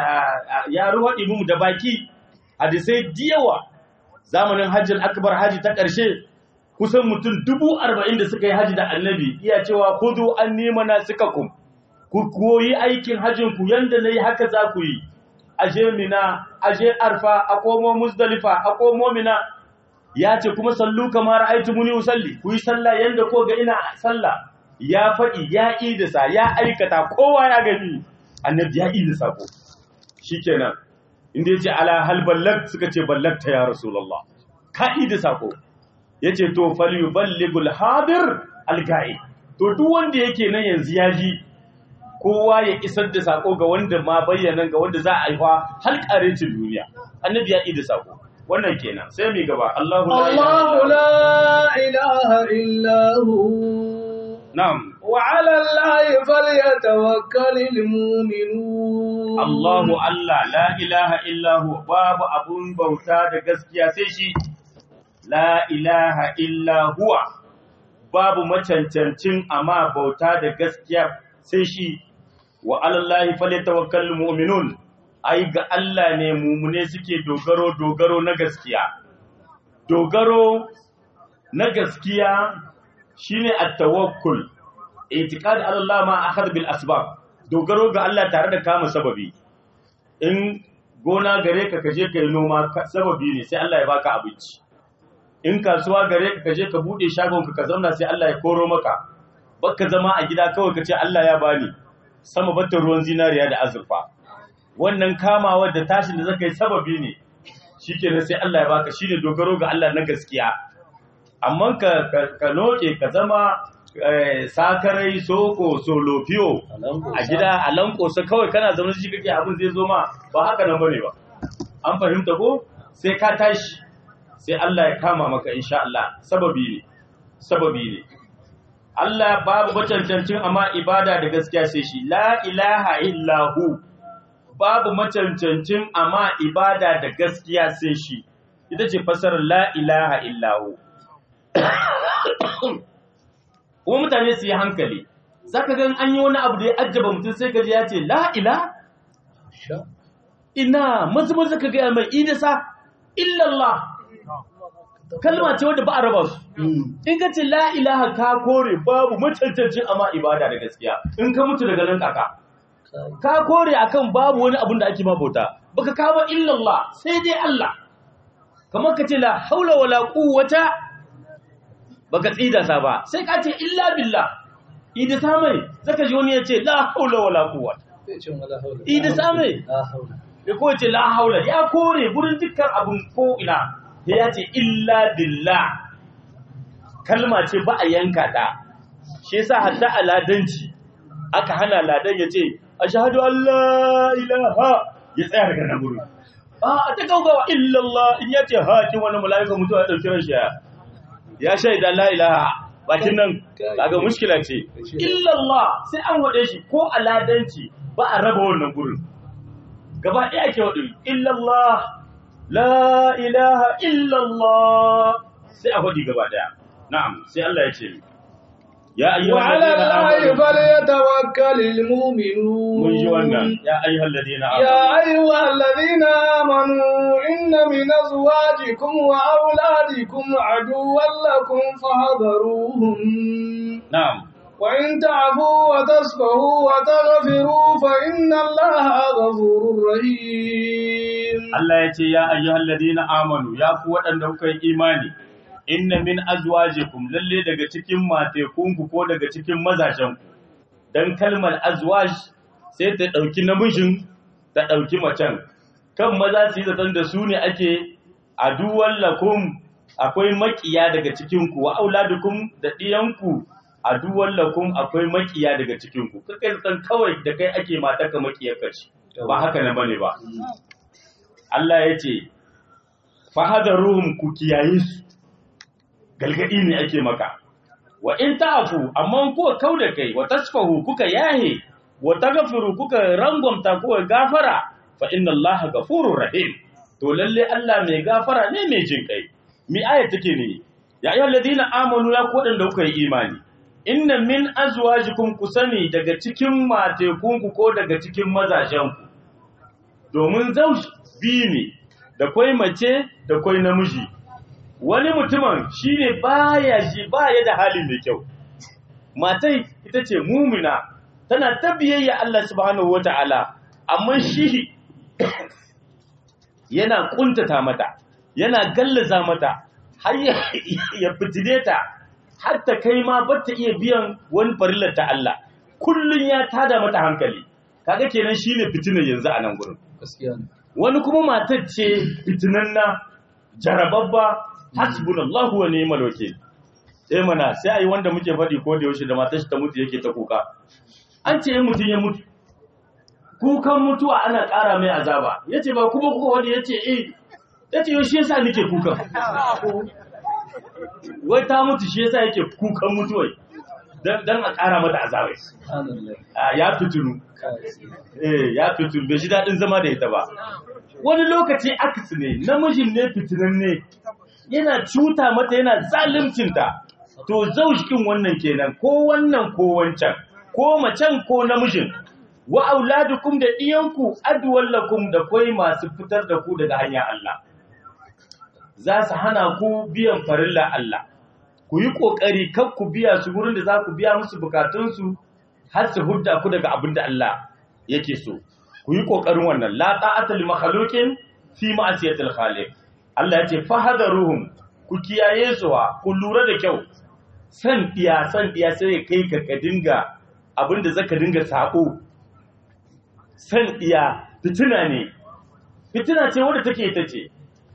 ya ruhaɗi mu da baki hadisai diyawa zamanin hajjin akbar haji ta ƙarshe kusan mutum dubu arba'in da suka yi haji da annabi iya cewa kudu an nema na suka ku ku koyi aikin hajjin ku yanda na yi haka za ku yi aje mina aje arfa a komo musdalifa a komo mina ya ce kuma sallu kamar aitu muni usalli ku yi sallah yanda ko ga ina sallah ya faɗi ya idisa ya aikata kowa ya gani annabi ya idisa ko shikenan inda yace ala hal ballag suka ce ballagta ya rasulullah ka idisa ko yace to falyuballighul hadir alga'i to duk wanda yake nan yanzu ya ji kowa ya isar da sako ga wanda ma bayyana ga wanda za a aiwa har karecin duniya annabi ya idisa ko wannan kenan sai mu gaba Allahu الله لا إله إلا هو na'am وعلى الله فليتوكل المؤمنون Allahu Allah la ilaha illahu babu abun bauta da gaskiya sai shi la ilaha illa huwa babu macancancin amma bauta da gaskiya sai shi wa alallahi falyatawakkalul mu'minun ai ga Allah ne mumune suke dogaro dogaro na gaskiya dogaro na gaskiya shine at-tawakkul itiqad ala Allah ma akhadha bil asbab dogaro ga Allah tare da kama sababi in gona gare ka kaje ka yi noma ka- sababi ne sai Allah ya baka abinci in kasuwa gare ka kaje ka bude shagon ka ka zauna sai Allah ya koro maka baka zama a gida kawai ka ce Allah ya bani sama batta ruwan zinariya da azurfa wannan kamawa da tashin da zaka yi sababi ne shikenan sai Allah ya baka shine dogaro ga Allah na gaskiya amma ka ka noke ka zama sakarai soko solofiyo a gida a lankosa kawai kana zama shi kake abin zai zo ma ba haka nan bane ba an fahimta ko sai ka tashi sai Allah ya kama maka insha Allah sababi ne sababi ne Allah babu macancancin amma ibada da gaskiya sai shi la ilaha illahu babu macancancin amma ibada da gaskiya sai shi ita ce fasarar la ilaha illahu kuma mutane su yi hankali za ka gan an yi wani abu da ya ajaba mutum sai ka ji ya ce la ila ina mazu mazu ka gaya mai idasa illallah kalma ce wadda ba a raba su in ka ce la ilaha ka kore babu macancancin amma ibada da gaskiya in ka mutu daga nan kaka ka kore akan babu wani abun da ake mabauta baka kawo illallah sai dai Allah kamar ka ce la haula wala quwwata baka tsida sa ba sai ka ce illa billah idi samai zaka ji wani ya ce la haula wala quwwata idi samai ya ko ce la haula ya kore gurin dukkan abun ko ina ya ce illa billah kalma ce ba a yanka ta shi yasa hatta a ladanci aka hana ladan ya ce ashhadu an la ilaha ya tsaya daga nan gurin a ta gaugawa illallah in ya ce hakin wani mala'ika mutuwa ya dauki rashi ya shaida la ilaha bakin nan kaga mushkila ce illallah sai an wade shi ko a ladanci ba a raba wannan gurin gaba ɗaya ake wadu illallah la ilaha illallah sai a faɗi gaba daya na'am sai Allah ya ce ya ayyuhal وعلى ladina الله amanu فليتوكل المؤمنون mun ji wannan ya ayyuhal ladina amanu يا أيها الذين آمنوا إن من أزواجكم وأولادكم عدوا لكم فاحذروهم na'am وإن تعفوا وتصفحوا وتغفروا فإن الله غفور رحيم Allah ya ce ya ayyuhal ladina amanu ya ku waɗanda kuka yi imani inna min azwajikum lalle daga cikin matekunku ko daga cikin mazajenku dan kalmar azwaj sai ta ɗauki namijin ta ɗauki macen kan maza su yi zaton da su ne ake aduwan lakum akwai makiya daga cikinku wa auladukum da ɗiyanku aduwan lakum akwai makiya daga cikinku kakai zaton kawai da kai ake mataka makiyar kaci ba haka na bane ba Allah ya ce, Fahadaruhum ku kiyaye su, galgadi ne ake maka, wa in ta'afu, amma kuka kau da kai, wa tasfahu kuka yahe, wa tagfiru kuka rangwamta kuka gafara, fa inna Allah gafurur rahim. To lalle Allah mai gafara ne mai jin kai. Mi aya take ne, ya ayyuhal ladina amanu ya kodan da kuka yi imani. Inna min azwajikum ku sani daga cikin matekunku ko daga cikin mazajenku. domin zauj biyu ne da kwai mace da kwai namiji wani mutumin shine baya shi baya da hali mai kyau matai ita ce mumina tana ta biyayya Allah subhanahu wata'ala amma shi yana kuntata mata yana gallaza mata har ya ya fitine ta har ta kai ma ba ta iya biyan wani farillar ta Allah kullun ya tada mata hankali kaga kenan shine fitinar yanzu a nan gurin gaskiya ne wani kuma matar ce fitinanna jarababba hasbunallahu wa ni'mal wakeel eh mana sai ai wanda muke faɗi ko da yaushe da matar shi ta mutu yake ta kuka an ce in mutun ya mutu kukan mutuwa ana ƙara mai azaba yace ba kuma kuka wani yace eh yace yau shi yasa nake kukan wai ta mutu shi yasa yake kukan mutuwai dan dan a ƙara mata azaba subhanallah Ah, ya fitinu eh ya fitinu bai ji daɗin zama da ita ba wani lokaci akasi ne namijin ne fitinan ne yana cuta mata yana zalimcinta to zaushikin wannan kenan ko wannan ko wancan ko macen ko namijin wa auladukum da iyanku adwallakum da kwai masu fitar da ku daga hanyar Allah za su hana ku biyan farilla Allah ku yi kokari kar ku biya su gurin da za ku biya musu bukatunsu har su hudda ku daga abin da Allah yake so ku yi kokarin wannan la ta'ata li makhluqin fi ma'siyatil khaliq Allah ya ce fahadaruhum ku kiyaye su wa ku lura da kyau san diya san diya sai ya kai ka ka dinga abin da zaka dinga sako san diya fitina ne fitina ce wadda take ita ce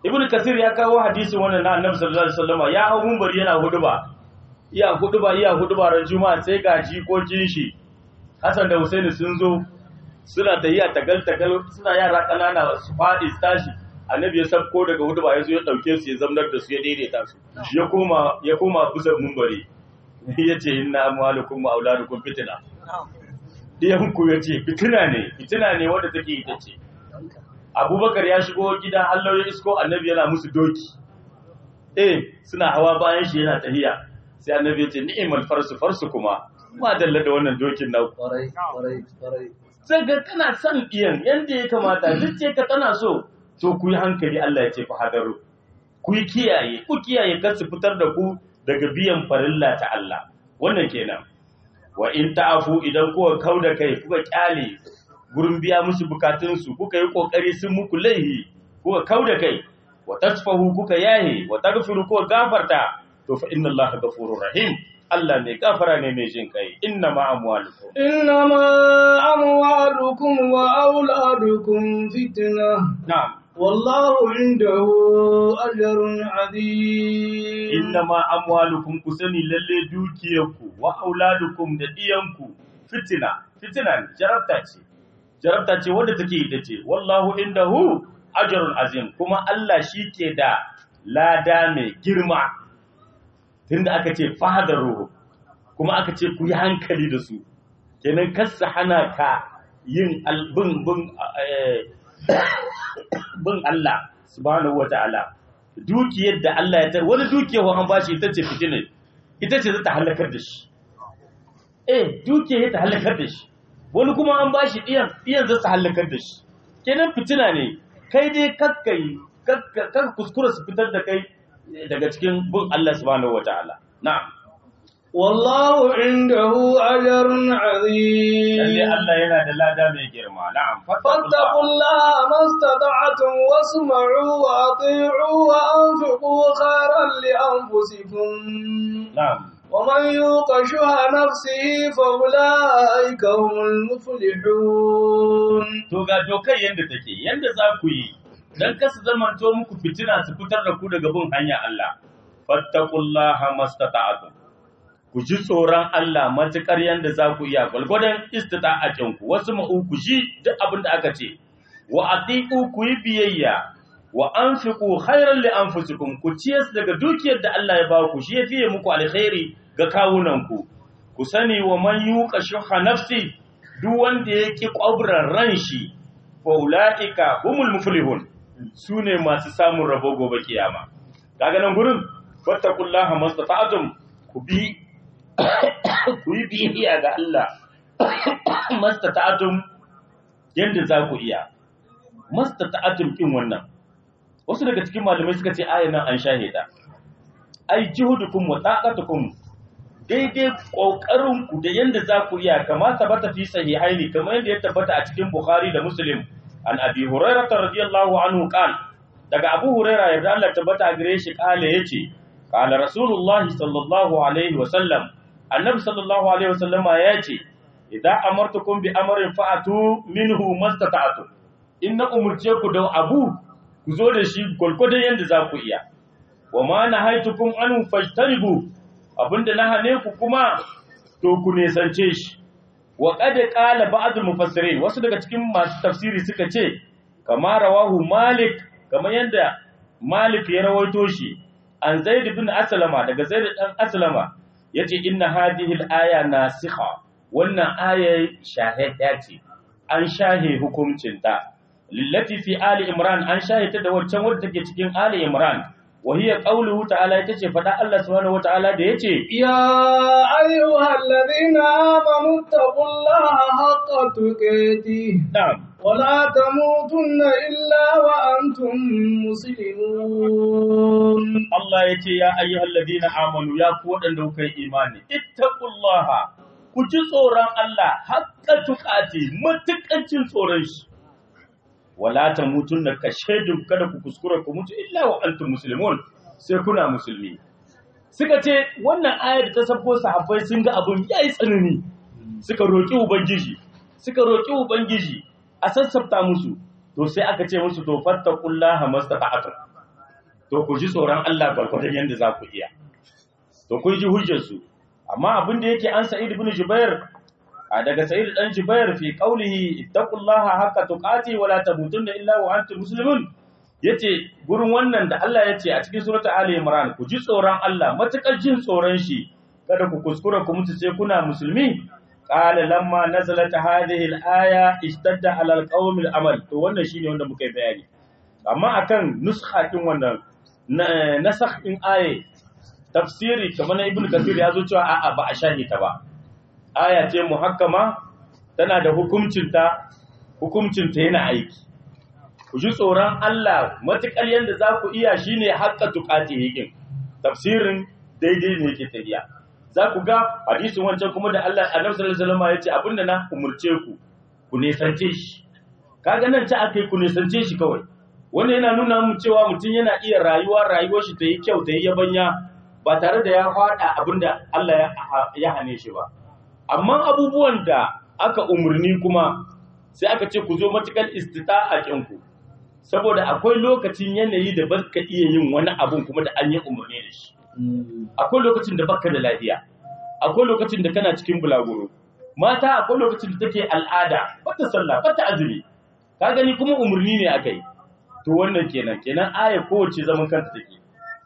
ibn kasir ya kawo hadisin wannan na annabi sallallahu alaihi wasallam ya hau munbari yana huduba iya huduba iya huduba ran juma'a sai ga jikokin shi Hassan da Husaini sun zo suna tahiya tagal tagal suna yara kanana su fadi su tashi annabi ya sabko daga huduba ya zo ya dauke su ya zamnar da su ya daidaita su ya koma ya koma kusa munbari yace inna amwalukum wa auladukum fitna diyan ku yace fitina ne fitina ne wanda take ita ce abubakar ya shigo gida Allah ya isko annabi yana musu doki eh suna hawa bayan shi yana tahiya sai annabi ya ce ni'mal farsu farsu kuma ma dalla da wannan dokin na kwarai kwarai kwarai sai ga kana son iyan yanda ya kamata zuciya ka tana so to ku yi hankali Allah ya ce fa hadaru ku yi kiyaye ku kiyaye kar su fitar da ku daga biyan farilla ta Allah wannan kenan wa in ta'afu idan kuka kauda kai kuka kyale gurin biya musu bukatunsu kuka yi kokari sun muku laihi kuka kauda kai wa tasfahu kuka yahe wa taghfiru kuka gafarta to fa inna allaha ghafurur rahim Allah mai gafara ne mai jin kai inna ma amwalukum إنما أموالكم وأولادكم فتنة na'am والله عنده أجر عظيم inna ma amwalukum ku sani lalle dukiyarku wa auladukum da diyanku fitina fitina ne jarabta ce jarabta ce wanda take ita ce wallahu indahu ajrun azim kuma Allah shi ke da lada mai girma tunda aka ce fahadaruhu kuma aka ce ku yi hankali da su kenan kasa hana ka yin albin bin eh, bin Allah subhanahu wata'ala dukiyar da Allah ya tar wani dukiyar an bashi ita ce fitina ita ce za ta halakar da shi eh dukiyar ta halakar da shi wani kuma an bashi diyan diyan za su halakar da shi kenan fitina ne kai dai kakkai kakka kuskura su fitar da kai daga cikin bin Allah subhanahu wata'ala na'am والله عنده أجر عظيم lalle Allah yana da lada mai girma na'am فاتقوا الله ما استطعتم واسمعوا وأطيعوا وأنفقوا خيرا لأنفسكم na'am ومن يوق شح نفسه فأولئك هم المفلحون to ga dokar yanda take yanda za ku yi dan kasu zamanto muku fitina su fitar da ku daga bin hanya Allah fattaqullaha mastata'tum ku ji tsoron Allah matukar yanda za ku iya gwalgwadon istita'atin ku wasu ma'u ku ji duk abin da aka ce wa atiqu ku yi biyayya wa anfiqu khairan li anfusikum ku ciyas daga dukiyar da Allah ya ba ku shi ya fiye muku alkhairi ga kawunan ku ku sani wa man yuqa shuha nafsi duk wanda ya ki kwabran ran shi fa ulaika humul muflihun sune masu samun rabo gobe kiyama kaga nan gurin fattakullaha mastata'tum ku bi ku yi biyayya ga Allah mastata'tum yanda za ku iya mastata'tum kin wannan wasu daga cikin malamai suka ce ayan nan an shahida ai jihudukum wa taqatukum daidai kokarin ku da yanda za ku iya kama tabbata fi sahihaini kamar yadda ya tabbata a cikin Bukhari da Muslim an Abi Hurairah radiyallahu anhu qal daga Abu Hurairah yarda Allah tabbata a gare shi kale yace qala Rasulullahi sallallahu alaihi wa sallam annabi sallallahu alaihi wa sallama yace idza amartukum bi amrin fa'atu minhu mastata'tu in na umurce ku da abu ku zo da shi gwargwadon yadda za ku iya wa ma na haitukum an fajtanibu abinda na hane ku kuma to ku nesance shi wa qad qala ba'd mufassirin wasu daga cikin masu tafsiri suka ce kama rawahu malik kamar yadda malik ya rawaito shi an zaid ibn aslama daga zaid dan aslama yace inna hadhihi al-aya nasikha wannan aya shahida ce an shahe hukuncinta lillati fi ali imran an shahita da wancan wadda take cikin ali imran wa hiya qawluhu ta'ala ita ce fada Allah subhanahu wata'ala da yace يا أيها الذين آمنوا اتقوا الله حق تقاته na'am ولا تموتن إلا وأنتم مسلمون Allah yace ya ayyuhal ladina amanu ya ku wadanda kuka yi imani ittaqullaha ku ji tsoron Allah haqqa tuqati matukancin tsoron shi wala tamutunna ka shaidun kada ku kuskura ku mutu illa wa antum muslimun sai kuna musulmi suka ce wannan ayar da ta safo sahabbai sun ga abun yayi tsanani suka roki ubangiji suka roki ubangiji a sassafta musu to sai aka ce musu to fattaqullaha mastata'tum to ku ji tsoron Allah gwargwadon yadda za ku iya to kun ji hujjarsu amma abin da yake an sa'id ibn jubair a daga sa'id dan jubair fi qawlihi ittaqullaha haqqa tuqati wa la tamutunna illa wa antum muslimun yace gurin wannan da Allah yace a cikin suratul ali imran ku ji tsoron Allah matakar jin tsoron shi kada ku kuskura ku mutu sai kuna musulmi qala lamma nazalat hadhihi al-aya ishtadda ala al-qawmi al-amal to wannan shine wanda muka yi bayani amma akan nuskha din wannan nasakh din aye tafsiri kamar na ibnu kathir ya zo cewa a'a ba a shahi ta ba aya ce muhakkama tana da hukuncinta hukuncinta yana aiki ku ji tsoron Allah matukar yanda za ku iya shine haqqa tuqati hikin tafsirin daidai ne yake tafiya za ku ga hadisin wancan kuma da Allah Annabi sallallahu alaihi wasallam ya ce abinda na umurce ku ku nesance shi kaga nan ta akai ku nesance shi kawai wannan yana nuna mu cewa mutum yana iya rayuwa rayuwar shi ta yi kyau ta yi yabanya ba tare da ya faɗa abinda Allah ya hane shi ba amma abubuwan da aka umarni kuma sai aka ce ku zo matukar istita'a kinku saboda akwai lokacin yanayi da baka iya yin wani abun kuma da an yi umarni da shi akwai lokacin da baka da lafiya akwai lokacin da kana cikin bulaguro mata akwai lokacin da take al'ada bata sallah bata azumi ka gani kuma umarni ne aka yi to wannan kenan kenan aya kowace zaman kanta take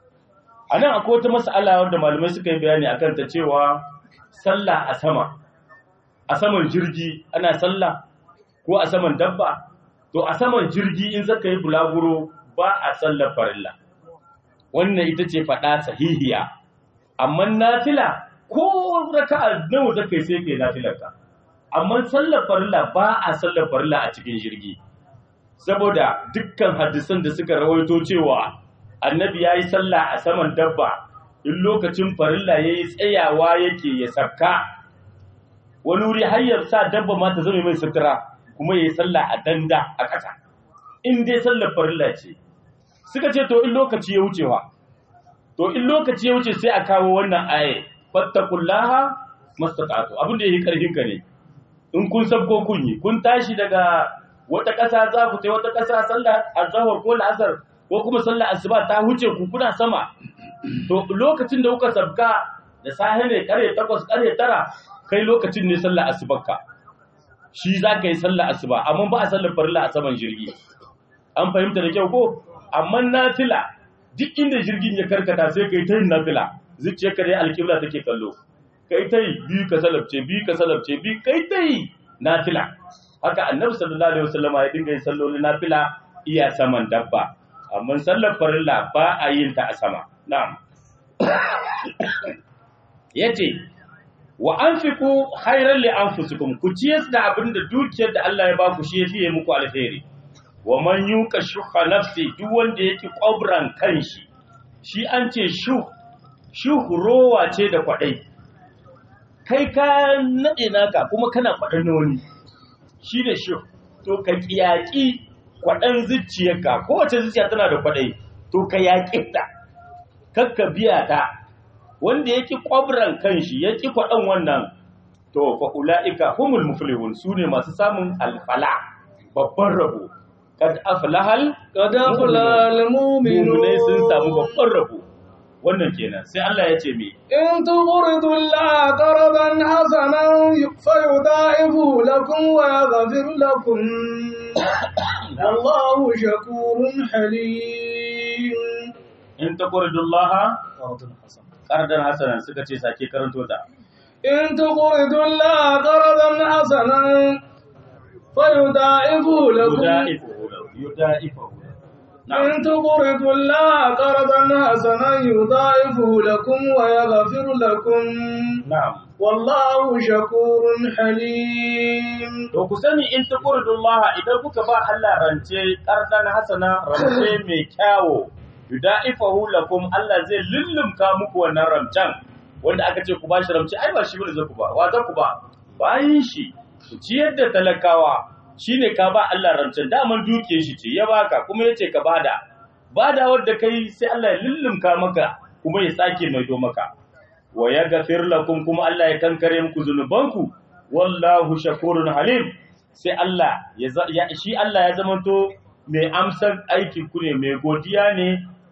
a nan akwai wata mas'ala wanda malamai suka yi bayani akan ta cewa sallah a sama a saman jirgi ana sallah ko a saman dabba to a saman jirgi in zaka yi bulaguro ba a sallar farilla wannan ita ce faɗa sahihiya amma nafila ko raka'a nawa zaka yi sai kai nafilarka amma sallar farilla ba a sallar farilla a cikin jirgi saboda dukkan hadisan da suka rawaito cewa annabi ya yi sallah a saman dabba in lokacin farilla ya yi tsayawa yake ya sabka wani wuri hanyar sa dabba ma ta zama mai sutura kuma ya yi sallah a danda a ƙasa in dai sallar farilla ce suka ce to in lokaci ya wucewa to in lokaci ya wuce sai a kawo wannan aye fattakullaha mastaqatu abin da yake karfin ka ne in kun sabko kun yi kun tashi daga wata ƙasa za ku tai wata ƙasa sallah azhar ko la'asar ko kuma sallar asuba ta huce ku kuna sama to lokacin da kuka sabka da safe ne kare 8 kare 9 kai lokacin ne sallar asubarka shi za ka yi sallar asuba amma ba a sallar farilla a saman jirgi an fahimta da kyau ko amma nafila duk inda jirgin ya karkata sai kai ta yin nafila zuciyarka dai alƙibla take kallo kai ta yi biyu ka salabce biyu ka salabce biyu kai ta yi nafila haka annabi sallallahu alaihi wasallam ya dinga yin sallolin nafila iya saman dabba amma sallar farilla ba a yin ta a sama na'am yace wa anfiqu khairan li anfusikum ku ciyar da abin da dukiyar da Allah ya ba ku shi yafi muku alheri wa man yuka shuha nafsi duk wanda yake kwabran kanshi shi an ce shuh shuh rowa ce da kwadai kai ka nade naka kuma kana kwadan wani shi da shuh to ka kiyaki kwadan zuciyarka kowace zuciya tana da kwadai to ka yaƙi ta kakka biya ta wanda yake kwabran kanshi yake kwadan wannan to fa ulaika humul muflihun sune masu samun alfala babban rabo kad aflahal قد أفلح المؤمنون mu'minai sun samu babban rabo wannan kenan sai Allah ya ce me إن تقرضوا الله قرضا حسنا فيضاعفه لكم ويغفر لكم والله شكور حليم in taqridullaha qardan hasanan suka ce sake karanto ta إن تقرضوا الله قرضا حسنا فيضاعفه لكم yudaifu yudaifu na'am إن تقرضوا الله قرضا حسنا يضاعفه لكم ويغفر لكم na'am والله شكور حليم to ku sani in taqridullaha idan kuka ba Allah rance qardan hasana rance mai kyawo yudaifahu lakum Allah zai lullumka muku wannan ramcan wanda aka ce ku ba shi ramce ai ba shi bane zaku ba wa zaku ba bayin shi ku ciyar da talakawa shine ka ba Allah ramcen daman dukiyar shi ce ya baka kuma yace ka bada bada wanda kai sai Allah ya lullumka maka kuma ya sake maido maka wa yaghfir lakum kuma Allah ya kankare muku zunubanku wallahu shakurun halim sai Allah ya za- ya- shi Allah ya zamanto mai amsar aikin ku ne mai godiya ne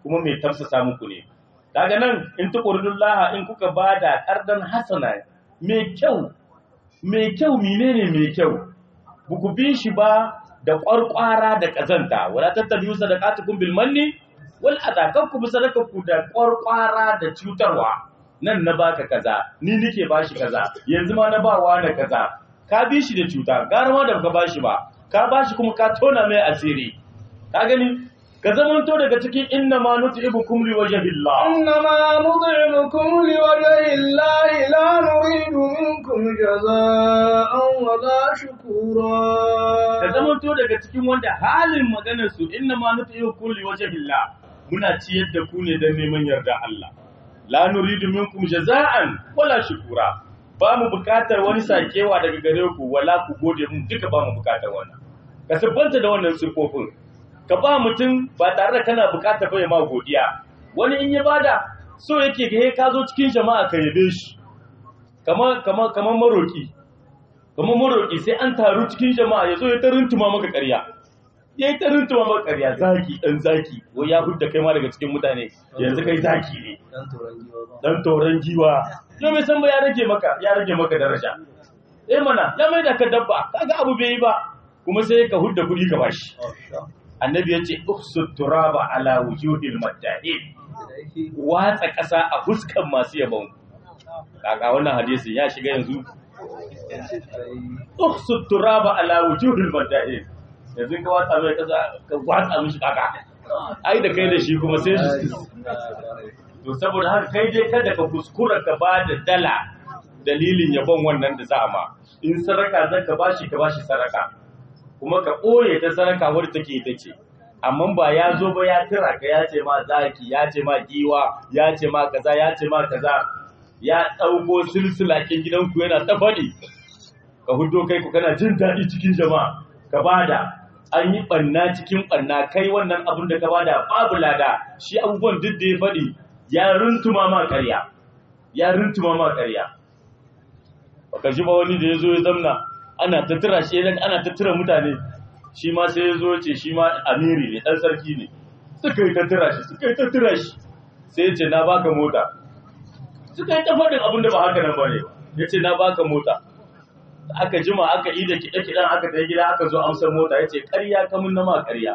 kuma mai tafsasa muku ne daga nan in tuqridullaha in kuka bada qardan hasana mai kyau mai kyau menene mai kyau buku bi shi ba da kwarkwara da kazanta wala tattabi'u sadaqatukum bil manni wal adha kanku bi sadaqaku da kwarkwara da cutarwa nan na baka kaza ni nike bashi kaza yanzu ma na bawa na kaza ka bi shi da cuta gara ma da ka bashi ba ka bashi kuma ka tona mai asiri ka gani ka zamanto daga cikin inna ma nut'ibukum li wajhillah إنما نطعمكم لوجه الله لا نريد منكم جزاء ولا شكورا ka zamanto daga cikin wanda halin maganar su inna ma nut'ibukum li wajhillah muna ciyar da ku ne don neman yarda Allah la nuridu minkum jaza'an wala shukura ba mu bukatar wani sakewa daga gare ku wala ku gode mu duka ba mu bukatar wannan ka sabbanta da wannan sifofin ka ba mutum ba tare da kana bukatar bai ma godiya wani in ya bada so yake ga ka zo cikin jama'a ka yabe shi kamar kamar kamar maroki kamar maroki sai an taru cikin jama'a yazo ya taruntuma maka ƙarya yayi taruntuma maka ƙarya zaki dan zaki wai ya hudda kai ma daga cikin mutane yanzu kai zaki ne dan toron giwa yau mai san ba ya rage maka ya rage maka daraja eh mana ya mai da ka dabba kaga abu bai yi ba kuma sai ka hudda kuɗi ka bashi annabi ya ce uksut turaba ala wujuhil madda'in watsa ƙasa a fuskan masu yabon kaga wannan hadisi ya shiga yanzu uksut turaba ala wujuhil madda'in yanzu ka watsa mai ƙasa ka watsa mishi kaka ai da kai da shi kuma sai shi to saboda haka kai dai kada ka kuskura ka ba da dala dalilin yabon wannan da za a ma in saraka zan ka bashi ka bashi saraka kuma ka ɓoye ta saraka wadda take ita ce amma ba ya zo ba ya tira ka ya ce ma zaki ya ce ma giwa ya ce ma kaza ya ce ma kaza ya ɗauko silsilakin gidanku yana ta faɗi ka hudo kai ku kana jin daɗi cikin jama'a ka bada an yi ɓanna cikin ɓanna kai wannan abin da ka bada babu lada shi abubuwan duk da ya faɗi ya runtuma ma ƙarya ya runtuma ma ƙarya baka ji ba wani da ya zo ya zamna ana ta tura shi ana ta tura mutane shi ma sai ya zo ce shi ma amiri ne ɗan sarki ne suka yi ta tura shi suka yi ta tura shi sai ya ce na baka mota suka yi ta faɗin abin da ba haka nan ba ne ya ce na baka mota aka jima aka yi da kiɗe-kiɗen aka ta gida aka zo amsar mota ya ce ƙarya kamun na ma ƙarya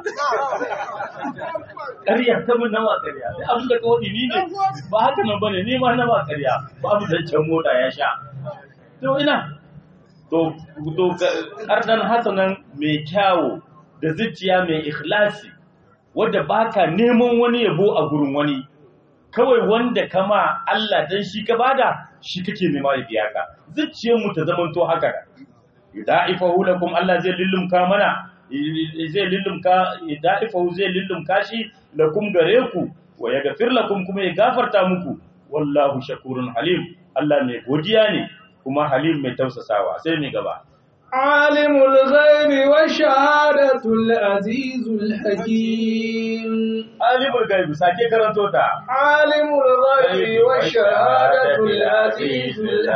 ƙarya kamun na ma ƙarya sai abin da kawai ni ne ba haka nan ba ne ni ma na ma ƙarya babu zancen mota ya sha to ina to to kardan hasanan mai kyawo da zuciya mai ikhlasi wadda baka neman wani yabo a gurin wani kawai wanda kama Allah dan shi ka bada shi kake nema ya biya ka zuciyar mu ta zamanto haka yudaifahu lakum Allah zai lillumka mana zai lillumka yudaifahu zai lillumka shi lakum gare ku wa yaghfir lakum kuma ya gafarta muku wallahu shakurun halim Allah mai godiya ne kuma halim mai tausasawa sai mai gaba عالم الغيب والشهادة العزيز الحكيم عالم الغيب sake karanto ta عالم الغيب والشهادة العزيز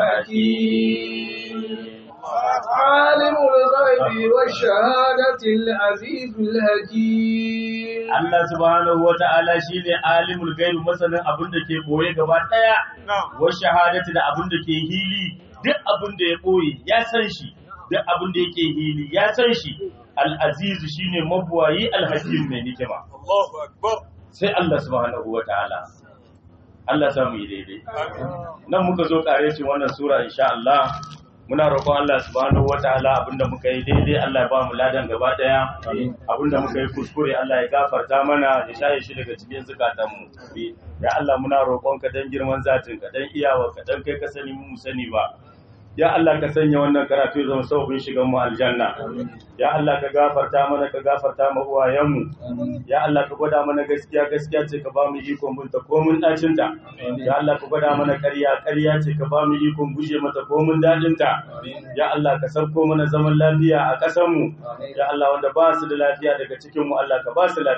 الحكيم عالم الغيب والشهادة العزيز الحكيم Allah subhanahu wa ta'ala shi ne alimul gaibi masanin abin da ke boye gaba ɗaya, wa shahadati da abin da ke hili duk abin da ya boye ya san shi, duk abin da yake hili ya san shi, al'azizu shi ne mabuwayi alhakim mai nikima. Sai Allah subhanahu wa ta'ala. Allah samu yi daidai. Nan muka zo ƙare shi wannan Sura insha Allah. muna roƙon Allah subhanahu wataala abinda muka yi daidai Allah ya ba mu ladan gaba daya abinda muka yi kuskure Allah ya gafarta mana ya shaye shi daga cikin zukatan mu ya Allah muna roƙon ka dan girman zatin ka dan iyawa ka dan kai ka sani mu sani ba ya Allah ka sanya wannan karatu ya zama sauƙin shigan mu aljanna ya Allah ka gafarta mana ka gafarta ma uwayen mu ya Allah ka gwada mana gaskiya gaskiya ce ka ba mu ikon binta ko mun dacin ta ya Allah ka gwada mana ƙarya ƙarya ce ka ba mu ikon guje mata ko mun dadin ta ya Allah ka sauko mana zaman lafiya a ƙasar mu ya Allah wanda ba su da lafiya daga cikin mu Allah ka ba su lafiya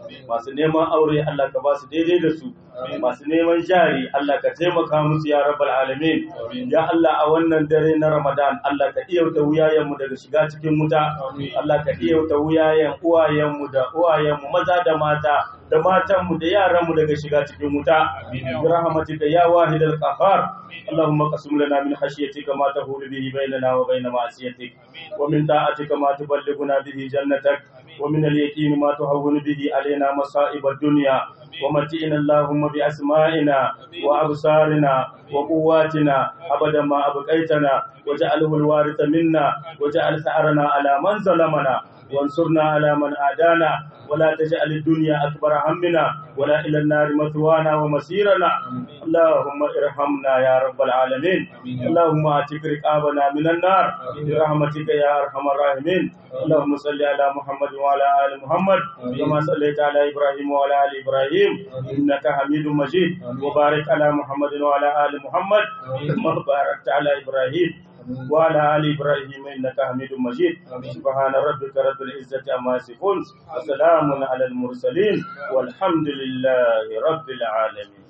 masu neman aure Allah ka ba su daidai da su masu neman jari Allah ka taimaka musu ya rabbal alamin ya Allah a wannan dare na Ramadan Allah ka iyauta wuyayenmu daga shiga cikin wuta Allah ka iyauta wuyayen uwayenmu da uwayenmu maza da mata da matanmu da yaranmu daga shiga cikin wuta bi rahmatika ya wahidal qahhar اللهم قسم لنا من خشيتك ما تهول به بيننا وبين معصيتك ومن طاعتك ما تبلغنا به جنتك ومن اليقين ما تهون به علينا مصائب الدنيا ومتئنا اللهم بأسمائنا وأبصارنا وقواتنا أبدا ما أبقيتنا وجعله الوارث منا وجعل ثأرنا على من ظلمنا وانصرنا على من عادانا ولا تجعل الدنيا أكبر همنا ولا إلى النار مثوانا ومسيرنا اللهم ارحمنا يا رب العالمين اللهم اعتق رقابنا من النار برحمتك يا أرحم الراحمين اللهم صل على محمد وعلى آل محمد كما صليت على إبراهيم وعلى آل إبراهيم إنك حميد مجيد وبارك على محمد وعلى آل محمد كما باركت على إبراهيم وعلى آل إبراهيم إنك حميد مجيد سبحان ربك رب العزة عما يصفون وسلام على المرسلين والحمد لله رب العالمين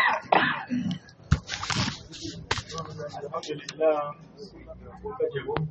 الحمد لله